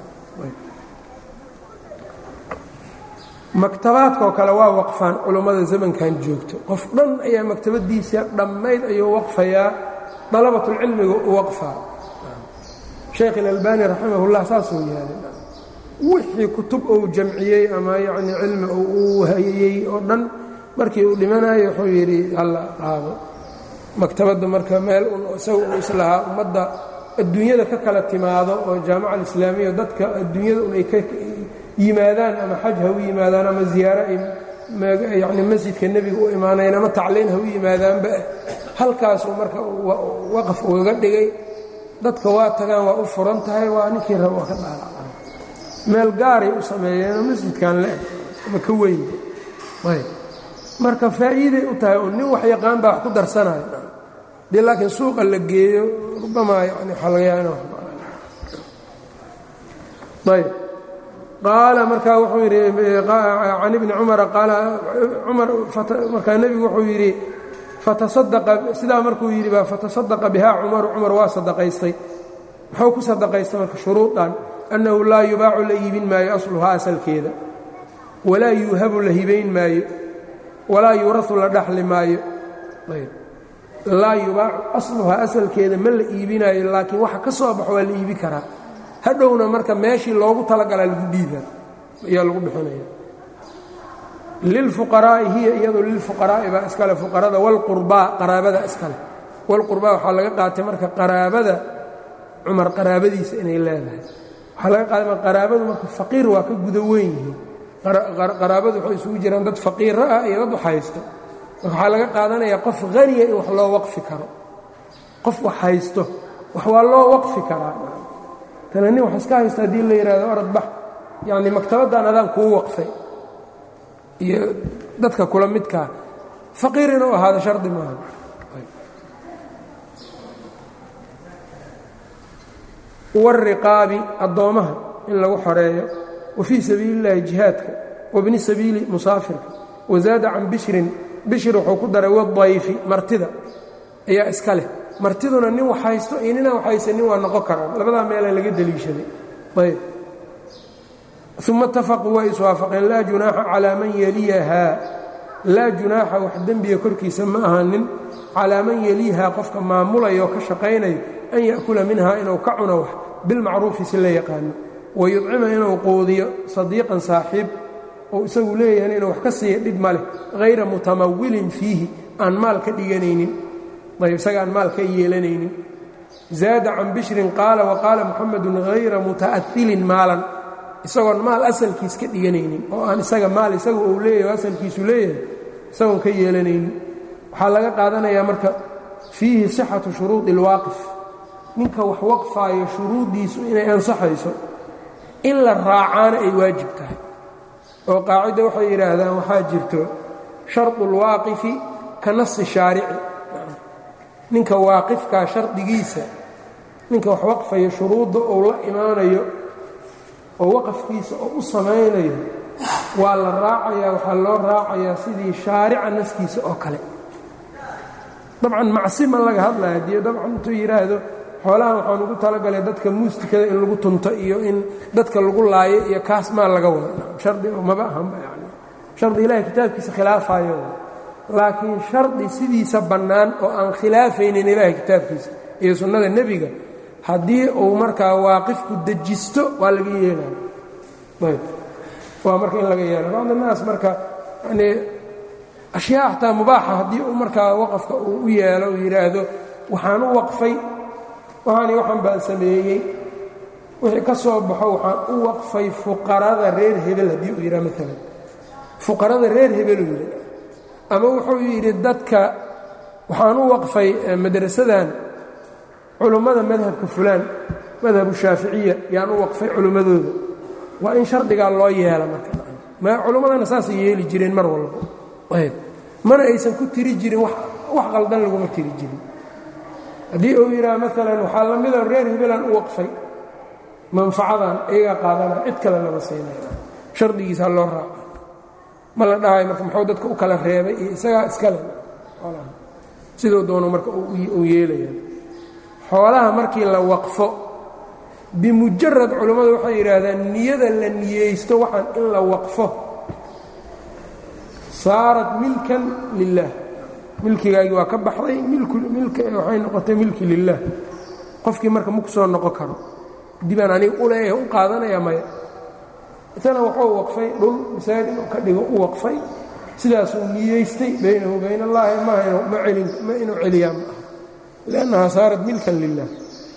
maktabaadkaoo kale waa waqfaan culummada zamankan joogto qof dhan ayaa maktabadiisa dhammayd ayuu waqfayaa dalabatulcilmiga u waqfaa sheekh ilalbani raximahullah saasuu yihahda wixii kutub uu jamciyey ama yacni cilmi uu hayeyey oo dhan markii uu dhimanayo wuxuu yidhi halla qaado maktabadda marka meel un isaga uu islahaa ummadda adduunyada ka kala timaado oo jaamaca alislaamiya dadka adduunyada un ay ka yimaadaan ama xaj ha u yimaadaan ama ziyaaro ay yacni masjidka nebiga u imaanayn ama tacliin ha u yimaadaanba halkaasuu marka waqaf ugaga dhigay dadka waa tagaan waa u furan tahay waa ninkii raba waa ka dhaalaca meel gaaray u sameeyeenoo masjidkan le-eg ama ka weyn ayb marka faa'iiday u tahay un nin wax yaqaan baa wax ku darsanayo dee laakiin suuqa la geeyo rubamaa yani waxaa laga yaaba in ayb qaala markaa wuxuu yidhi can ibni cumara qaala cumar markaa nebigu wuxuu yidhi fatasadaqa sidaa markuu yidhi baa fatasadaqa bihaa cumaru cumar waa sadaqaystay muxuu ku sadaqaystay marka shuruudan annahu laa yubaacu la iibin maayo asluhaa asalkeeda walaa yuuhabu la hibayn maayo walaa yuurasu la dhaxli maayo laa yubaacu asluhaa asalkeeda ma la iibinaayo laakiin waxa ka soo baxo waa la iibi karaa hadhowna marka meeshii loogu talagalaa lagu dhiibaa ayaa lagu bixinaya lilfuqaraa'i hiya iyadu lilfuqaraa'i baa iskale fuqarada wاlqurbaa qaraabada iskale wاlqurbaa waxaa laga qaatay marka qaraabada cumar qaraabadiisa inay leedahay waxaa laga qaatay qaraabadu marka faqiir waa ka guda weyn yihiin qaraabadu waxay isugu jiraan dad faqiiro ah iyo dad waxhaysto marka waxaa laga qaadanayaa qof haniya in wax loo waqfi karo qof wax haysto wax waa loo waqfi karaa tana nin wax iska haysta haddii la yidhahdo orad bax yacni maktabaddan adaan kuu waqfay iyo dadka kula midkaa faqiir inuu ahaado shardi maaha wariqaabi addoommaha in lagu xoreeyo wa fii sabiili اllahi jihaadka wabni sabiili musaafirka wazaada can bishrin bishir wuxuu ku daray wadayfi martida ayaa iska leh martiduna nin wax haysto iyo ninaan waxhaysanin waa noqon karaan labadaa meela laga deliishaday ayb uma itafaquu way iswaafaqeen laa junaaxa calaa man yeliyahaa laa junaaxa wax dembiga korkiisa ma ahanin calaa man yeliihaa qofka maamulayo oo ka shaqaynayo an ya'kula minhaa inuu ka cuno wax bilmacruufi si la yaqaano wayudcima inuu quudiyo sadiiqan saaxiib oo isagu leeyahayna inuu wax ka siiya dhib ma leh hayra mutamawilin fiihi aan maal ka dhiganaynin ayb isaga aan maal ka yeelanaynin zaada can bishrin qaala waqaala muxamedun hayra muta'ailin maalan isagoon maal asalkiis ka dhiganaynin oo aan isaga maal isagu uu leeyahay asalkiisu leeyahay isagoon ka yeelanaynin waxaa laga qaadanayaa marka fiihi sixatu shuruudi اlwaaqif ninka wax waqfaayo shuruuddiisu inay ansaxayso in la raacaana ay waajib tahay oo qaacidda waxay yidhaahdaan waxaa jirto shardu اlwaaqifi ka nasi shaarici ninka waaqifkaa shardigiisa ninka wax waqfayo shuruudda uu la imaanayo oo waqafkiisa oo u samaynayo waa la raacayaa waxaa loo raacayaa sidii shaarica naskiisa oo kale dabcan macsi ma laga hadlaya haddii dabcan intuu yidhaahdo xoolahan waxaan ugu talagalay dadka muustikada in lagu tunto iyo in dadka lagu laayo iyo kaas maa laga wada shardi maba ahanba yani shardi ilahay kitaabkiisa khilaafayo laakiin shardi sidiisa bannaan oo aan khilaafaynin ilaahay kitaabkiisa iyo sunnada nebiga haddii uu markaa waaqifku dejisto waa laga yeelaya ayb waa marka in laga yeela bacd annaas marka yani ashyaa xataa mubaaxa haddii uu markaa waqafka uu u yeelo uu yidhaahdo waxaan u waqfay waxaani waxaan baan sameeyey wixii ka soo baxo waxaan u waqfay fuqarada reer hebel haddii uu yidhaha maalan fuqarada reer hebel uu yidhi ama wuxuu yidhi dadka waxaan u waqfay madrasadan culummada madhabka fulaan madhabu shaaficiya yaan u waqfay culimmadooda waa in shardigaa loo yeela marka culummadana saasay yeeli jireen mar walba ayb mana aysan ku tiri jirin wax qaldan laguma tiri jirin haddii uu yidhaha maalan waxaa la mida reer hebelaan u waqfay manfacadan iyagaa qaadana cid kale lama siinaya shardigiisaa loo raaca ma la dhahayo marka muxuu dadka u kala reebay iyo isagaa iskale siduu doono marka uu yeelaya xoolaha markii la waqfo bimujarad culammadu waxay yidhaahdaan niyada la niyeysto waxaan in la waqfo saarat milkan lilah milkigaagii waa ka baxday waxay noqotay milki lilah qofkii marka ma ku soo noqon karo dibaan aniga u leeyahay u qaadanaya maya isana wuxuu waqfay dhul masaajid inuu ka dhigo u waqfay sidaasuu niyeystay baynahu bayn allaahi ma inuu celiyaa ma aha liannahaa saarat milkan lilah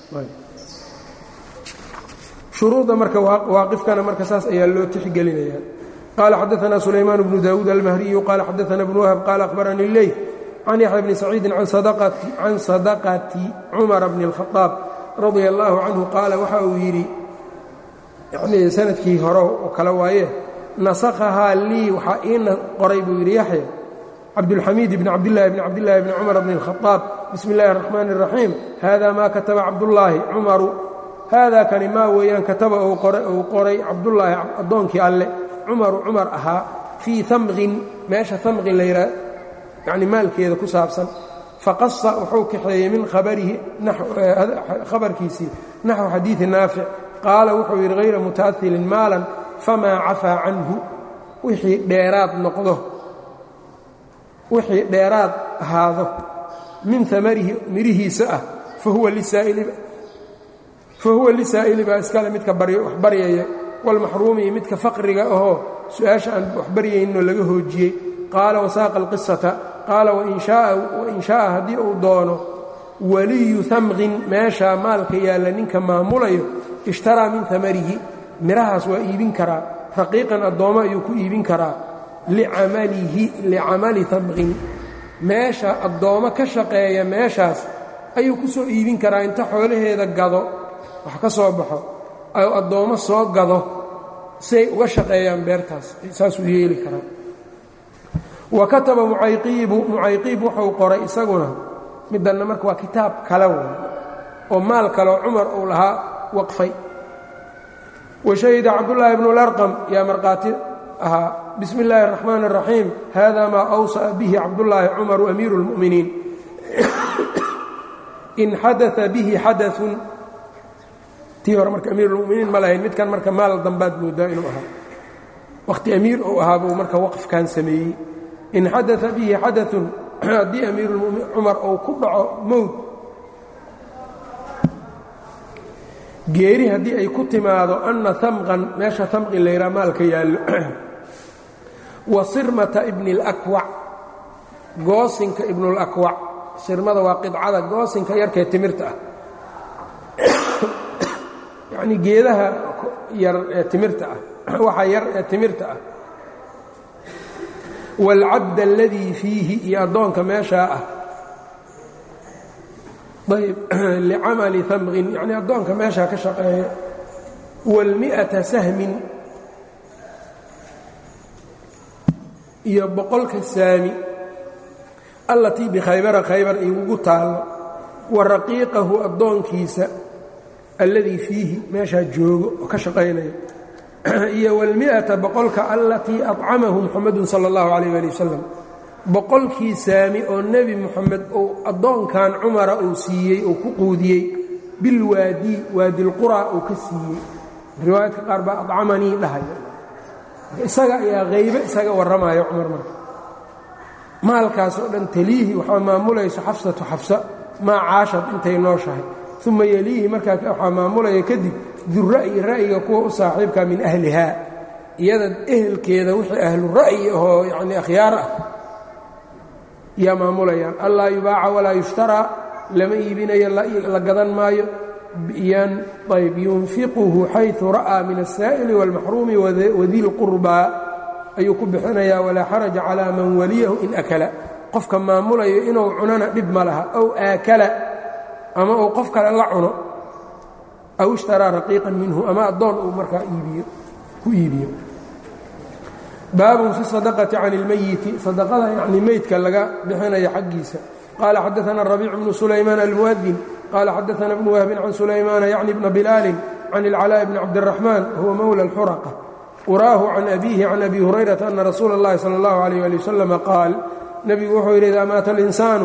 shuruudda marka waaqifkana marka saas ayaa loo tixgelinaya qaala xadaثna sulaymaan bnu daawuud almahriyu qaala xadaثna bnu wahb qaala akhbaranii leyl can yaxya bni saciidin can sadaqati cumara bni اlkhaaab radia allaahu canhu qaala waxa uu yidhi yanii sanadkii hore oo kale waaye nasakhahaa lii waxaa ii qoray buu yidhi yaxya cabdulxamiid bni cabdillaahi bni cabdillaahi bni cumar bni اlkhaaab bismi اllahi الraxmaan الraxiim hada maa kataba cabdullaahi cumaru haadaa kani maa weeyaan kataba uu qoray cabdullaahi addoonkii alle cumaru cumar ahaa fii amqin meesha amqin la yidhaha yani maalkeeda ku saabsan faqasa wuxuu kaxeeyey min khabarihi khabarkiisii naxو xadiiثi naafic qaala wuxuu yidhi hayra muta'ahilin maalan famaa cafaa canhu wixii dheeraad noqdo wixii dheeraad ahaado min amarihi mirihiisa ah fahuwa lisaa'ili baa iskale midka wax baryaya wاlmaxruumi iyo midka faqriga ahoo su-aasha aan wax baryayninoo laga hoojiyey qaala wasaaqa اlqisata qaala wain shaءa haddii uu doono waliyu amqin meeshaa maalka yaalla ninka maamulayo ishtaraa min amarihi mirahaas waa iibin karaa raqiiqan addoommo ayuu ku iibin karaa licamali amqin meesha addoommo ka shaqeeya meeshaas ayuu ku soo iibin karaa inta xoolaheeda gado wax ka soo baxo ayuu addoommo soo gado siay uga shaqeeyaan beertaas saasuu yeeli karaa wa kataba mucayqiibu mucayqiib wuxuu qoray isaguna middanna marka waa kitaab kale way oo maal kaleo cumar uu lahaa waqfay wa shahida cabdullaahi bnu larqam yaa markhaati ahaa bismi illaahi اraxmaan الraxiim hada maa awsa'a bihi cabdullaahi cumaru amiiru اlmu'miniin in xadaa bihi xadaثun tii hore marka amiir اlmuminiin ma lahayn midkan marka maal dambaad moodaa inuu ahaa wakhti amiir uu ahaa buu marka waqfkan sameeyey in xadaa bihi xadaثun haddii amiirulmuminiin cumar uu ku dhaco mowd geeri haddii ay ku timaado anna amqan meesha amqi layraa maalka yaallo wa sirmata ibni اlakwac goosinka ibnulakwac sirmada waa qidcada goosinka yarkee timirta ah yacnii geedaha yar ee timirta ah waxa yar ee timirta ah wاlcabd اladii fiihi iyo addoonka meeshaa ah ayb licamali amqin yanii addoonka meeshaa ka shaqeeya wاlmiئata sahmin iyo boqolka saami allatii bikhaybara khaybar igugu taallo wa raqiiqahu addoonkiisa alladii fiihi meeshaa joogo oo ka shaqaynaya iyo wاlmiئata boqolka allatii acamahu muxamadu salى اllahu عalيh ali wasalam boqolkii saami oo nebi moxamed uu addoonkan cumara uu siiyey uu ku quudiyey bilwaadi waadilqura uu ka siiyey riwaayadka qaar baa acamanii dhahaya isaga ayaa haybe isaga warramayo cumar marka maalkaas oo dhan taliihi waxaa maamulayso xafsatu xafsa maa caashad intay nooshahay uma yeliihi markaa waxaa maamulaya kadib dura'yi ra'yiga kuwa u saaxiibka min ahlihaa iyada ehelkeeda wixii ahlu ra'yi ahoo yacni akhyaar ah yaa maamulayaan allaa yubaaca walaa yushtaraa lama iibinayo la gadan maayo ayb yunfiquhu xayثu ra'aa min الsaa'ili wاlmaxruumi wadi lqurbaa ayuu ku bixinayaa walaa xaraja calىa man waliyahu in akala qofka maamulayo inuu cunana dhib ma laha aw aakala ama uu qof kale la cuno aw ishtaraa raqiiqan minhu ama addoon uu markaa ku iibiyo baabun fi sadaqati can اlmeyiti sadaqada yani meydka laga bixinaya xaggiisa qaala xadaana rabiic bnu sulaymaan almuadin qaala xadaana bnu wahbin can sulaymaana yacni bna bilaalin can اlcalaaءi bni cabdiraxmaan huwa mowla اlxuraqa uraahu can abiihi can abi hurayrata ana rasuula اllahi salى اllahu alayh ali wasalama qaal nebigu wuxuu yidhi idaa maata alinsaanu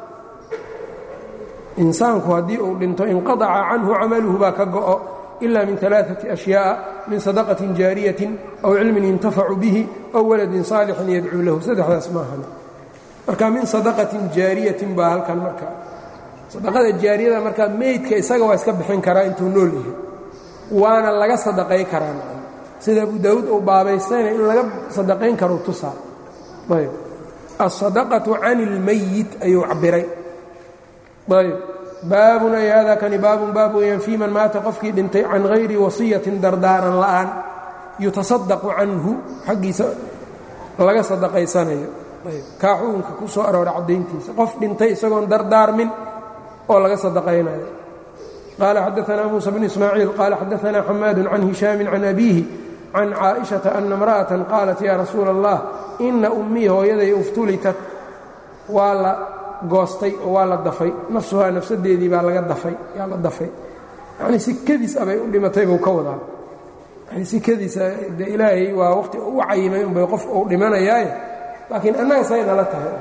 insaanku haddii uu dhinto inqadaca canhu camaluhu baa ka go'o ila min alaaثati ashyaءa min sadaqatin jaariyatin aw cilmin yuntafacu bihi aw waladin saalixin yadcuu lahu saddexdaas maahan marka min sadaqatin jaariyatin baa halkan marka sadaqada jaariyada markaa meydka isaga waa iska bixin karaa intuu nool yahay waana laga sadaqay karaa sida abu daawuud uu baabaystayna in laga sadaqayn karo tusaa ayb aلsadaqaةu can اlmayit ayuu cabiray ayb baabun ay hada kani baabun baab weeyaan fii man maata qofkii dhintay can hayri wasiyatin dardaaran la'aan yutasadaqu canhu xaggiisa laga sadaqaysanayo kaa xukunka ku soo aroora caddayntiisa qof dhintay isagoon dardaarmin oo laga sadaqaynayo qaala xadaanaa muusa bn ismaaciil qaala xadaanaa xamaadu can hishaamin can abiihi can caaئiشhaةa ana اmra'aةa qaalat ya rasuula الlah ina ummii hooyaday uftulitat waa la goostay oo waa la dafay nafsuhaa nafsadeedii baa laga dafay yaa la dafay yanii si kadiis abay u dhimatay buu ka wadaa yani si kadiisa de ilaahay waa waqti u cayimay unbay qof uu dhimanayaaye laakiin annaga say nala tahay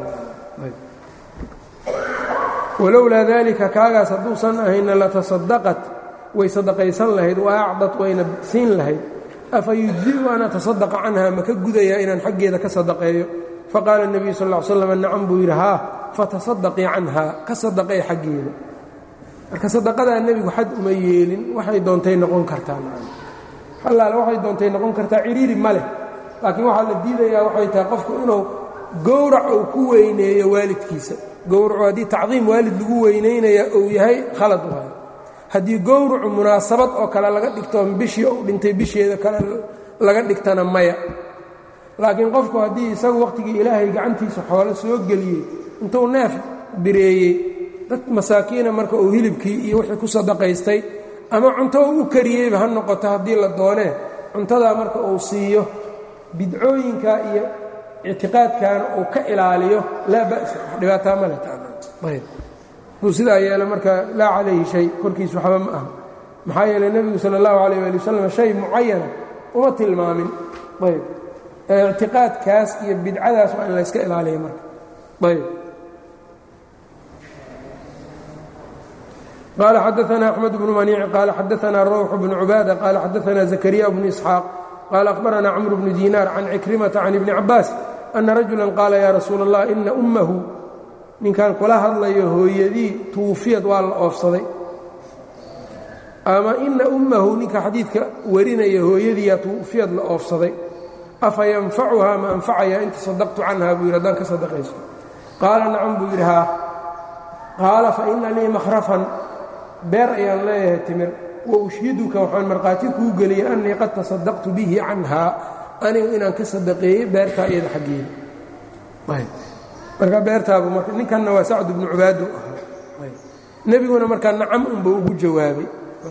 walowlaa dalika kaagaas hadduusan ahayna latasadaqat way sadaqaysan lahayd wa acdat wayna siin lahayd afa yujziu an atasadaqa canha ma ka gudayaa inaan xaggeeda ka sadaqeeyo faqaala الnebiyu sal ا l slam nacam buu yidhi haa fatasadaqii canha ka sadaqay xaggeeda marka sadaqadaa nebigu xad uma yeelin waxay doontay noqon kartaa allaale waxay doontay noqon kartaa ciriiri ma leh laakiin waxaa la diidayaa waxay tahay qofku inuu gowrac uu ku weyneeyo waalidkiisa gowracu haddii tacdiim waalid lagu weynaynaya uu yahay khalad waayo haddii gowracu munaasabad oo kale laga dhigto bishii uu dhintay bisheeda kale laga dhigtana maya laakiin qofku haddii isagu wakhtigii ilaahay gacantiisa xoolo soo geliyey intuu neef bireeyey dad masaakiina marka uu hilibkii iyo wixii ku sadaqaystay ama cunto uu u kariyeyba ha noqoto haddii la doonee cuntadaa marka uu siiyo bidcooyinka iyo ictiqaadkaana uu ka ilaaliyo laa ba'sa wax dhibaataa male taayb duu sidaa yeelo marka laa calayhi shay korkiis waxba ma aha maxaa yeeley nebigu sala allahu calayh waali wasalam shay mucayana uma tilmaamin ayb ictiqaadkaas iyo bidcadaas waa in la yska ilaaliya marka ayb qال xdثna أحمد بن منيع qال xdثna روح بن عباadة qال xdثna زكريا بن إسحاaq qال أخبرna cمر بن ديناr عن عكرمة عن iبن عabاس أنa رaجuلا qاala ya رasuul الlah إna أmhu ninkan kula hadlayo hooyadii tuufiyad waa la oofsaday ama ina ummahu ninka xadiidka warinaya hooyadiiyaa tuufiyad la oofsaday afa yanfacuhaa ma anfacayaa in tasadaqtu canha buu yidhi haddaan ka sadaqaysto qaala nacam buu yidhi haa qaala fa ina lii makhrafan beer ayaan leeyahay timir wa ushhiduka waxaan markhaati kuu geliyey annii qad tasadaqtu bihi canhaa anigu inaan ka sadaqeeyey beertaa iyada xaggeeda marka beertaabu marka ninkanna waa sacd bnu cubaado ahaa nebiguna markaa nacam unba ugu jawaabay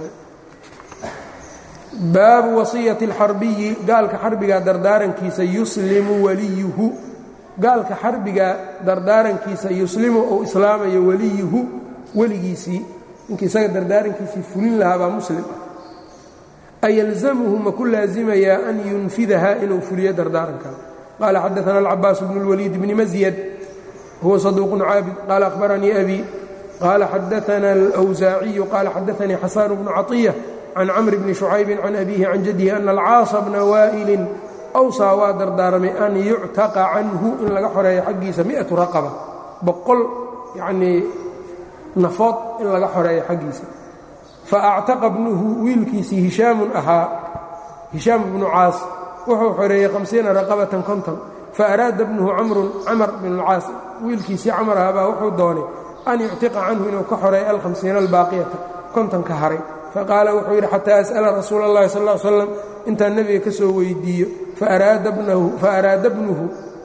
baabu wasiyati اlxarbiyi gaalka xarbigaa dardaarankiisa yuslimu waliyuhu gaalka xarbigaa dardaarankiisa yuslimu ou islaamayo waliyuhu weligiisii ninkii isaga dardaarankiisii fulin lahaa baa muslim ah ayalzamuhu ma ku laasimayaa an yunfidaha inuu fuliyo dardaaranka qaala xadaana alcabaas bnu اlwaliid bni masyad huwa saduuqun caabid qaala akhbaranii abi qaala xadaana alwsaaciyu qaala xadaanii xasaan bnu caطiya can camr bni shucaybi can abiihi can jaddihi ana alcaasa bna waa'ilin awsaa waa dardaaramay an yuctaqa canhu in laga xoreeyo xaggiisa miatu raqaba boqol yanii nafood in laga xoreeyo xaggiisa faactaqa bnuhu wiilkiisii hishaamun ahaa hishaam bnu caas wuxuu xoreeyey hamsiina raqabatan konton faaraada bnuhu camrun camar bn اlcaas wiilkiisii camar ahaabaa wuxuu doonay an yuctiqa canhu inuu ka xoreeyo alhamsiina albaaqiyata kontonka haray faqaala wuxuu yidhi xataa as'ala rasuula اllahi sal ll slam intaan nebiga ka soo weydiiyo faaraada bnuhu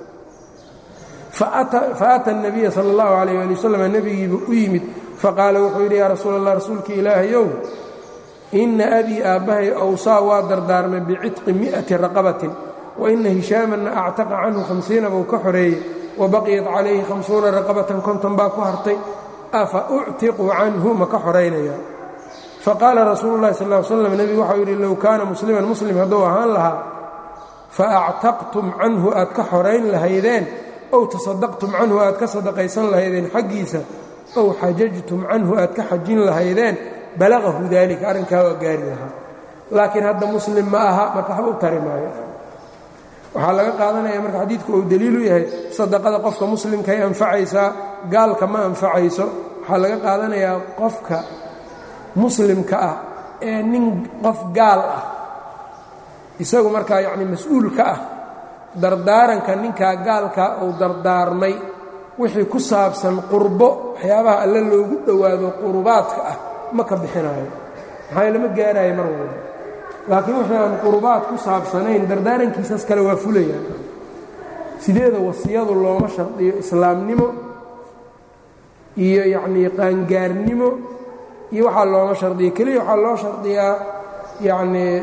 faata الnabiya sal اllahu alayh ali wasalam nebigiiba u yimid faqaala wuxuu yidhi yaa rasuul allah rasuulka ilaahayow ina abii aabbahay awsaa waa dardaarmay bicitqi mi'ati raqabatin waina hishaamanna actaqa canhu hamsiina buu ka xoreeyey wabaqiyat calayhi hamsuuna raqabatan konton baa ku hartay afa uctiqu canhu ma ka xoraynaya faqaala rasuulu llahi sal l slam nebigu waxau yidhi low kaana musliman muslim hadduu ahaan lahaa faactaqtum canhu aad ka xorayn lahaydeen ow tasadaqtum canhu aad ka sadaqaysan lahaydeen xaggiisa ow xajajtum canhu aad ka xajin lahaydeen balaqahu daalika arrinkaa waa gaari lahaa laakiin hadda muslim ma aha marka waxba u tari maayo waxaa laga qaadanaya marka xadiidku uu daliilu yahay sadaqada qofka muslimkay anfacaysaa gaalka ma anfacayso waxaa laga qaadanayaa qofka muslimka ah ee nin qof gaal ah isagu markaa yacni mas-uul ka ah dardaaranka ninkaa gaalkaa uu dardaarmay wixii ku saabsan qurbo waxyaabaha alle loogu dhowaado qurubaadka ah ma ka bixinaayo maxaa lama gaaraayo mar walba laakiin wixii aan qurubaad ku saabsanayn dardaarankiisaas kale waa fulayaan sideeda wasiyadu looma shardiyo islaamnimo iyo yacnii qaangaarnimo iyo waxaa looma shardiya keliya waxaa loo shardiyaa yacnii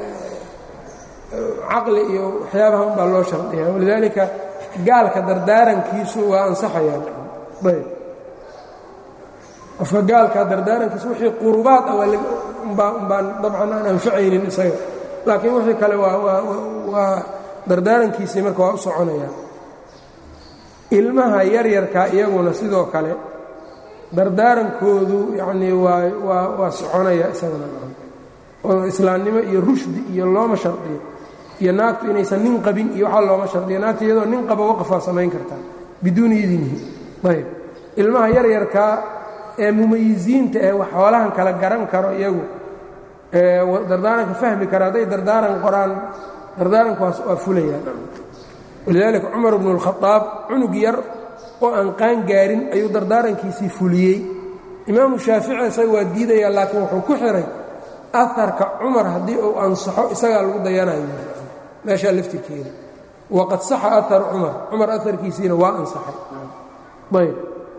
caqli iyo waxyaabaha un baa loo shardiya walidaalika gaalka dardaarankiisu waa ansaxayaan ayb qofka gaalka dardaarankiisu wixii qurubaad ah umbaan dabcan aan anfacaynin isaga laakiin wixii kale waa dardaarankiisii marka waa u soconayaan ilmaha yaryarka iyaguna sidoo kale dardaarankoodu yacnii waa waa waa soconaya isagana oo islaamnimo iyo rushdi iyo looma shardiyo iyo naagtu inaysan nin qabin iyo waxaa looma shardiyo naagta iyadoo nin qaba waqafaa samayn kartaa biduuni idinihi ayb ilmaha yaryarkaa ee mumayisiinta ee wax xoolahan kala garan karo iyagu dardaaranka fahmi kara hadday dardaaran qoraan dardaarankuwaas waa fulayaan walidaalika cumar bnu اlkhadaab cunug yar oo aan qaan gaarin ayuu dardaarankiisii fuliyey imaamu shaafici isaga waa diidaya laakiin wuxuu ku xiray aharka cumar haddii uu ansaxo isagaa lagu dayanayo meeshaa laftirkeeda waqad saxa ahar cumar cumar aharkiisiina waa ansaxay ayb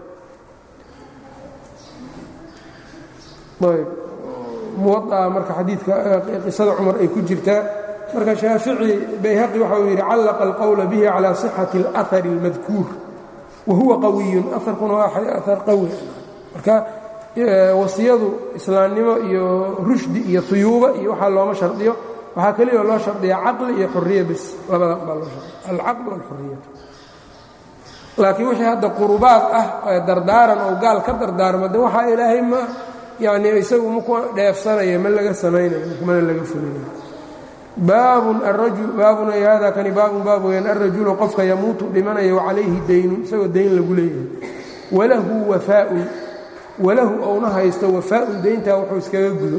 ayb muwaaa marka xadiidka qisada cumar ay ku jirtaa marka shaafici bayhaqi waxa uu yidhi callaqa alqowla bihi calى صixati اlأhari اlmadkuur wa huwa qawiyun aharkuna waa ahar qawi marka wasiyadu islaamnimo iyo rushdi iyo huyuuba iyo waxaa looma shardiyo waxaa keliya loo shardiya caqli iyo xuriya bis labadan baa loo shardiya alcaql wاlxuriyatu laakiin wixii hadda qurubaad ah ee dardaaran oo gaal ka dardaarma de waxaa ilaahay ma yani isagu maku dheefsanaya ma laga samaynayo mana laga fulinayo baabun baabun ay hada kani baabun baab weyaan alrajulu qofka yamuutu dhimanayo wacalayhi daynun isagoo dayn lagu leeyahay walahu wafaaun walahu ouna haysto wafaaun dayntaa wuxuu iskaga gudo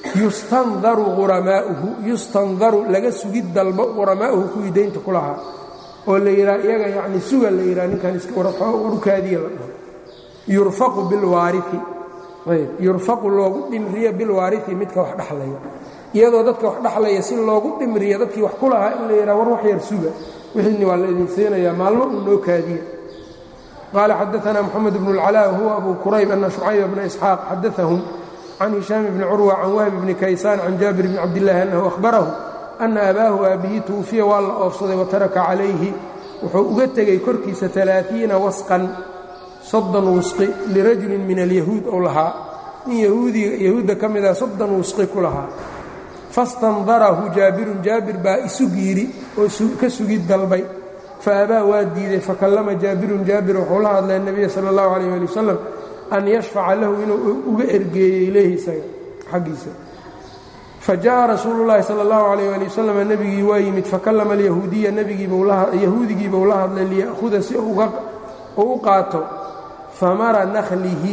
yustandaru uramaauhu yustandaru laga sugid dalbo quramaa'uhu kuwii daynta ku lahaa oo la yidhaha iyaga yacni suga la yidhaha ninkan iskawarukaadiya la dhaho yurfaqu bilwaarii ayb yurfaqu loogu dhimriyo bilwaarii midka wax dhexlaya iyadoo dadka wax dhexlaya si loogu dhimriyo dadkii wax ku lahaa in la yidhaha war wax yar suga wixiini waa la idin siinayaa maalmo uu noo kaadiya qaala xadaana moxamed bnu اlcalaa huwa abu kurayb ana shucayba bna isxaaq xadaahum can hishaam bni curwa can wahbi bni kaysaan can jaabir bni cabdillaahi annahu ahbarahu ana abaahu aabbihi tuwufiya waa la oofsaday wataraka calayhi wuxuu uga tegey korkiisa alaaثiina wasqan soddon wusqi lirajulin min alyahuud ou lahaa nin yahuudda ka mida soddon wusqi ku lahaa fastandarahu jaabirun jaabir baa isug yidhi oo ka sugid dalbay faabaa waa diiday fakallama jaabirun jaabir wuxuu la hadlay nebiya sala اllahu alayh ali wasalam an yashfaca lahu inuu uga ergeeyo ilayhi isaga xaggiisa fajaءa rasuulu llaahi sala اllahu alayh ali wasalam nebigii waa yimid fakallama alyahuudiya yahuudigiibau la hadlay liya'huda si uu u qaato famara nakhlihi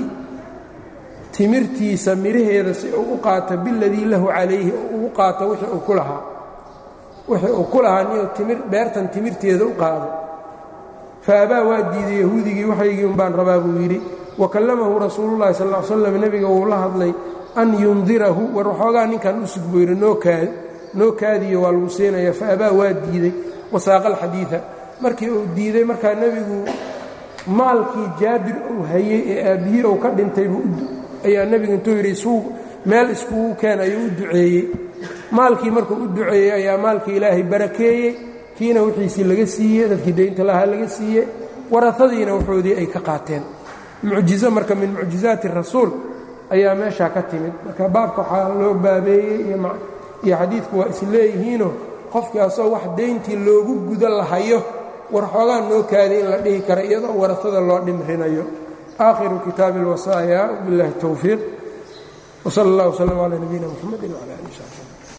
timirtiisa miraheeda si uu u qaato biladii lahu calayhi oo uu qaato wixii uu ku lahaa wixii uu ku lahaa niyo timir beertan timirteeda u qaado faabaa waa diiday yahuudigii waxaygii un baan rabaa buu yidhi wa kallamahu rasuulullahi sal l slam nebiga wuu la hadlay an yundirahu war waxoogaa ninkan u sug buu yidhi noo kaadiyo waa lagu siinaya faabaa waa diiday wasaaqa alxadiida markii uu diiday markaa nebigu maalkii jaabir uu hayey ee aabbihii uu ka dhintay ayaa nebigu intuu yidhi suuq meel iskugu keen ayuu u duceeyey maalkii markuu u duceeyey ayaa maalkii ilaahay barakeeyey kiina wixiisii laga siiyey dadkii daynta lahaa laga siiyey warahadiina waxoodii ay ka qaateen mucjizo marka min mucjizaati rasuul ayaa meeshaa ka timid marka baabka waxaa loo baabeeyey iyo xadiidku waa is leeyihiinoo qofkii asagoo wax dayntii loogu gudo lahayo war xoogaa noo kaadi in la dhihi kara iyadoo warasada loo dhimrinayo aakhiru kitaabi اlwasaaya wbiاllahi الtowfiiq wsal اllah wslm calى nabiyina mxamedi wclى ali sabi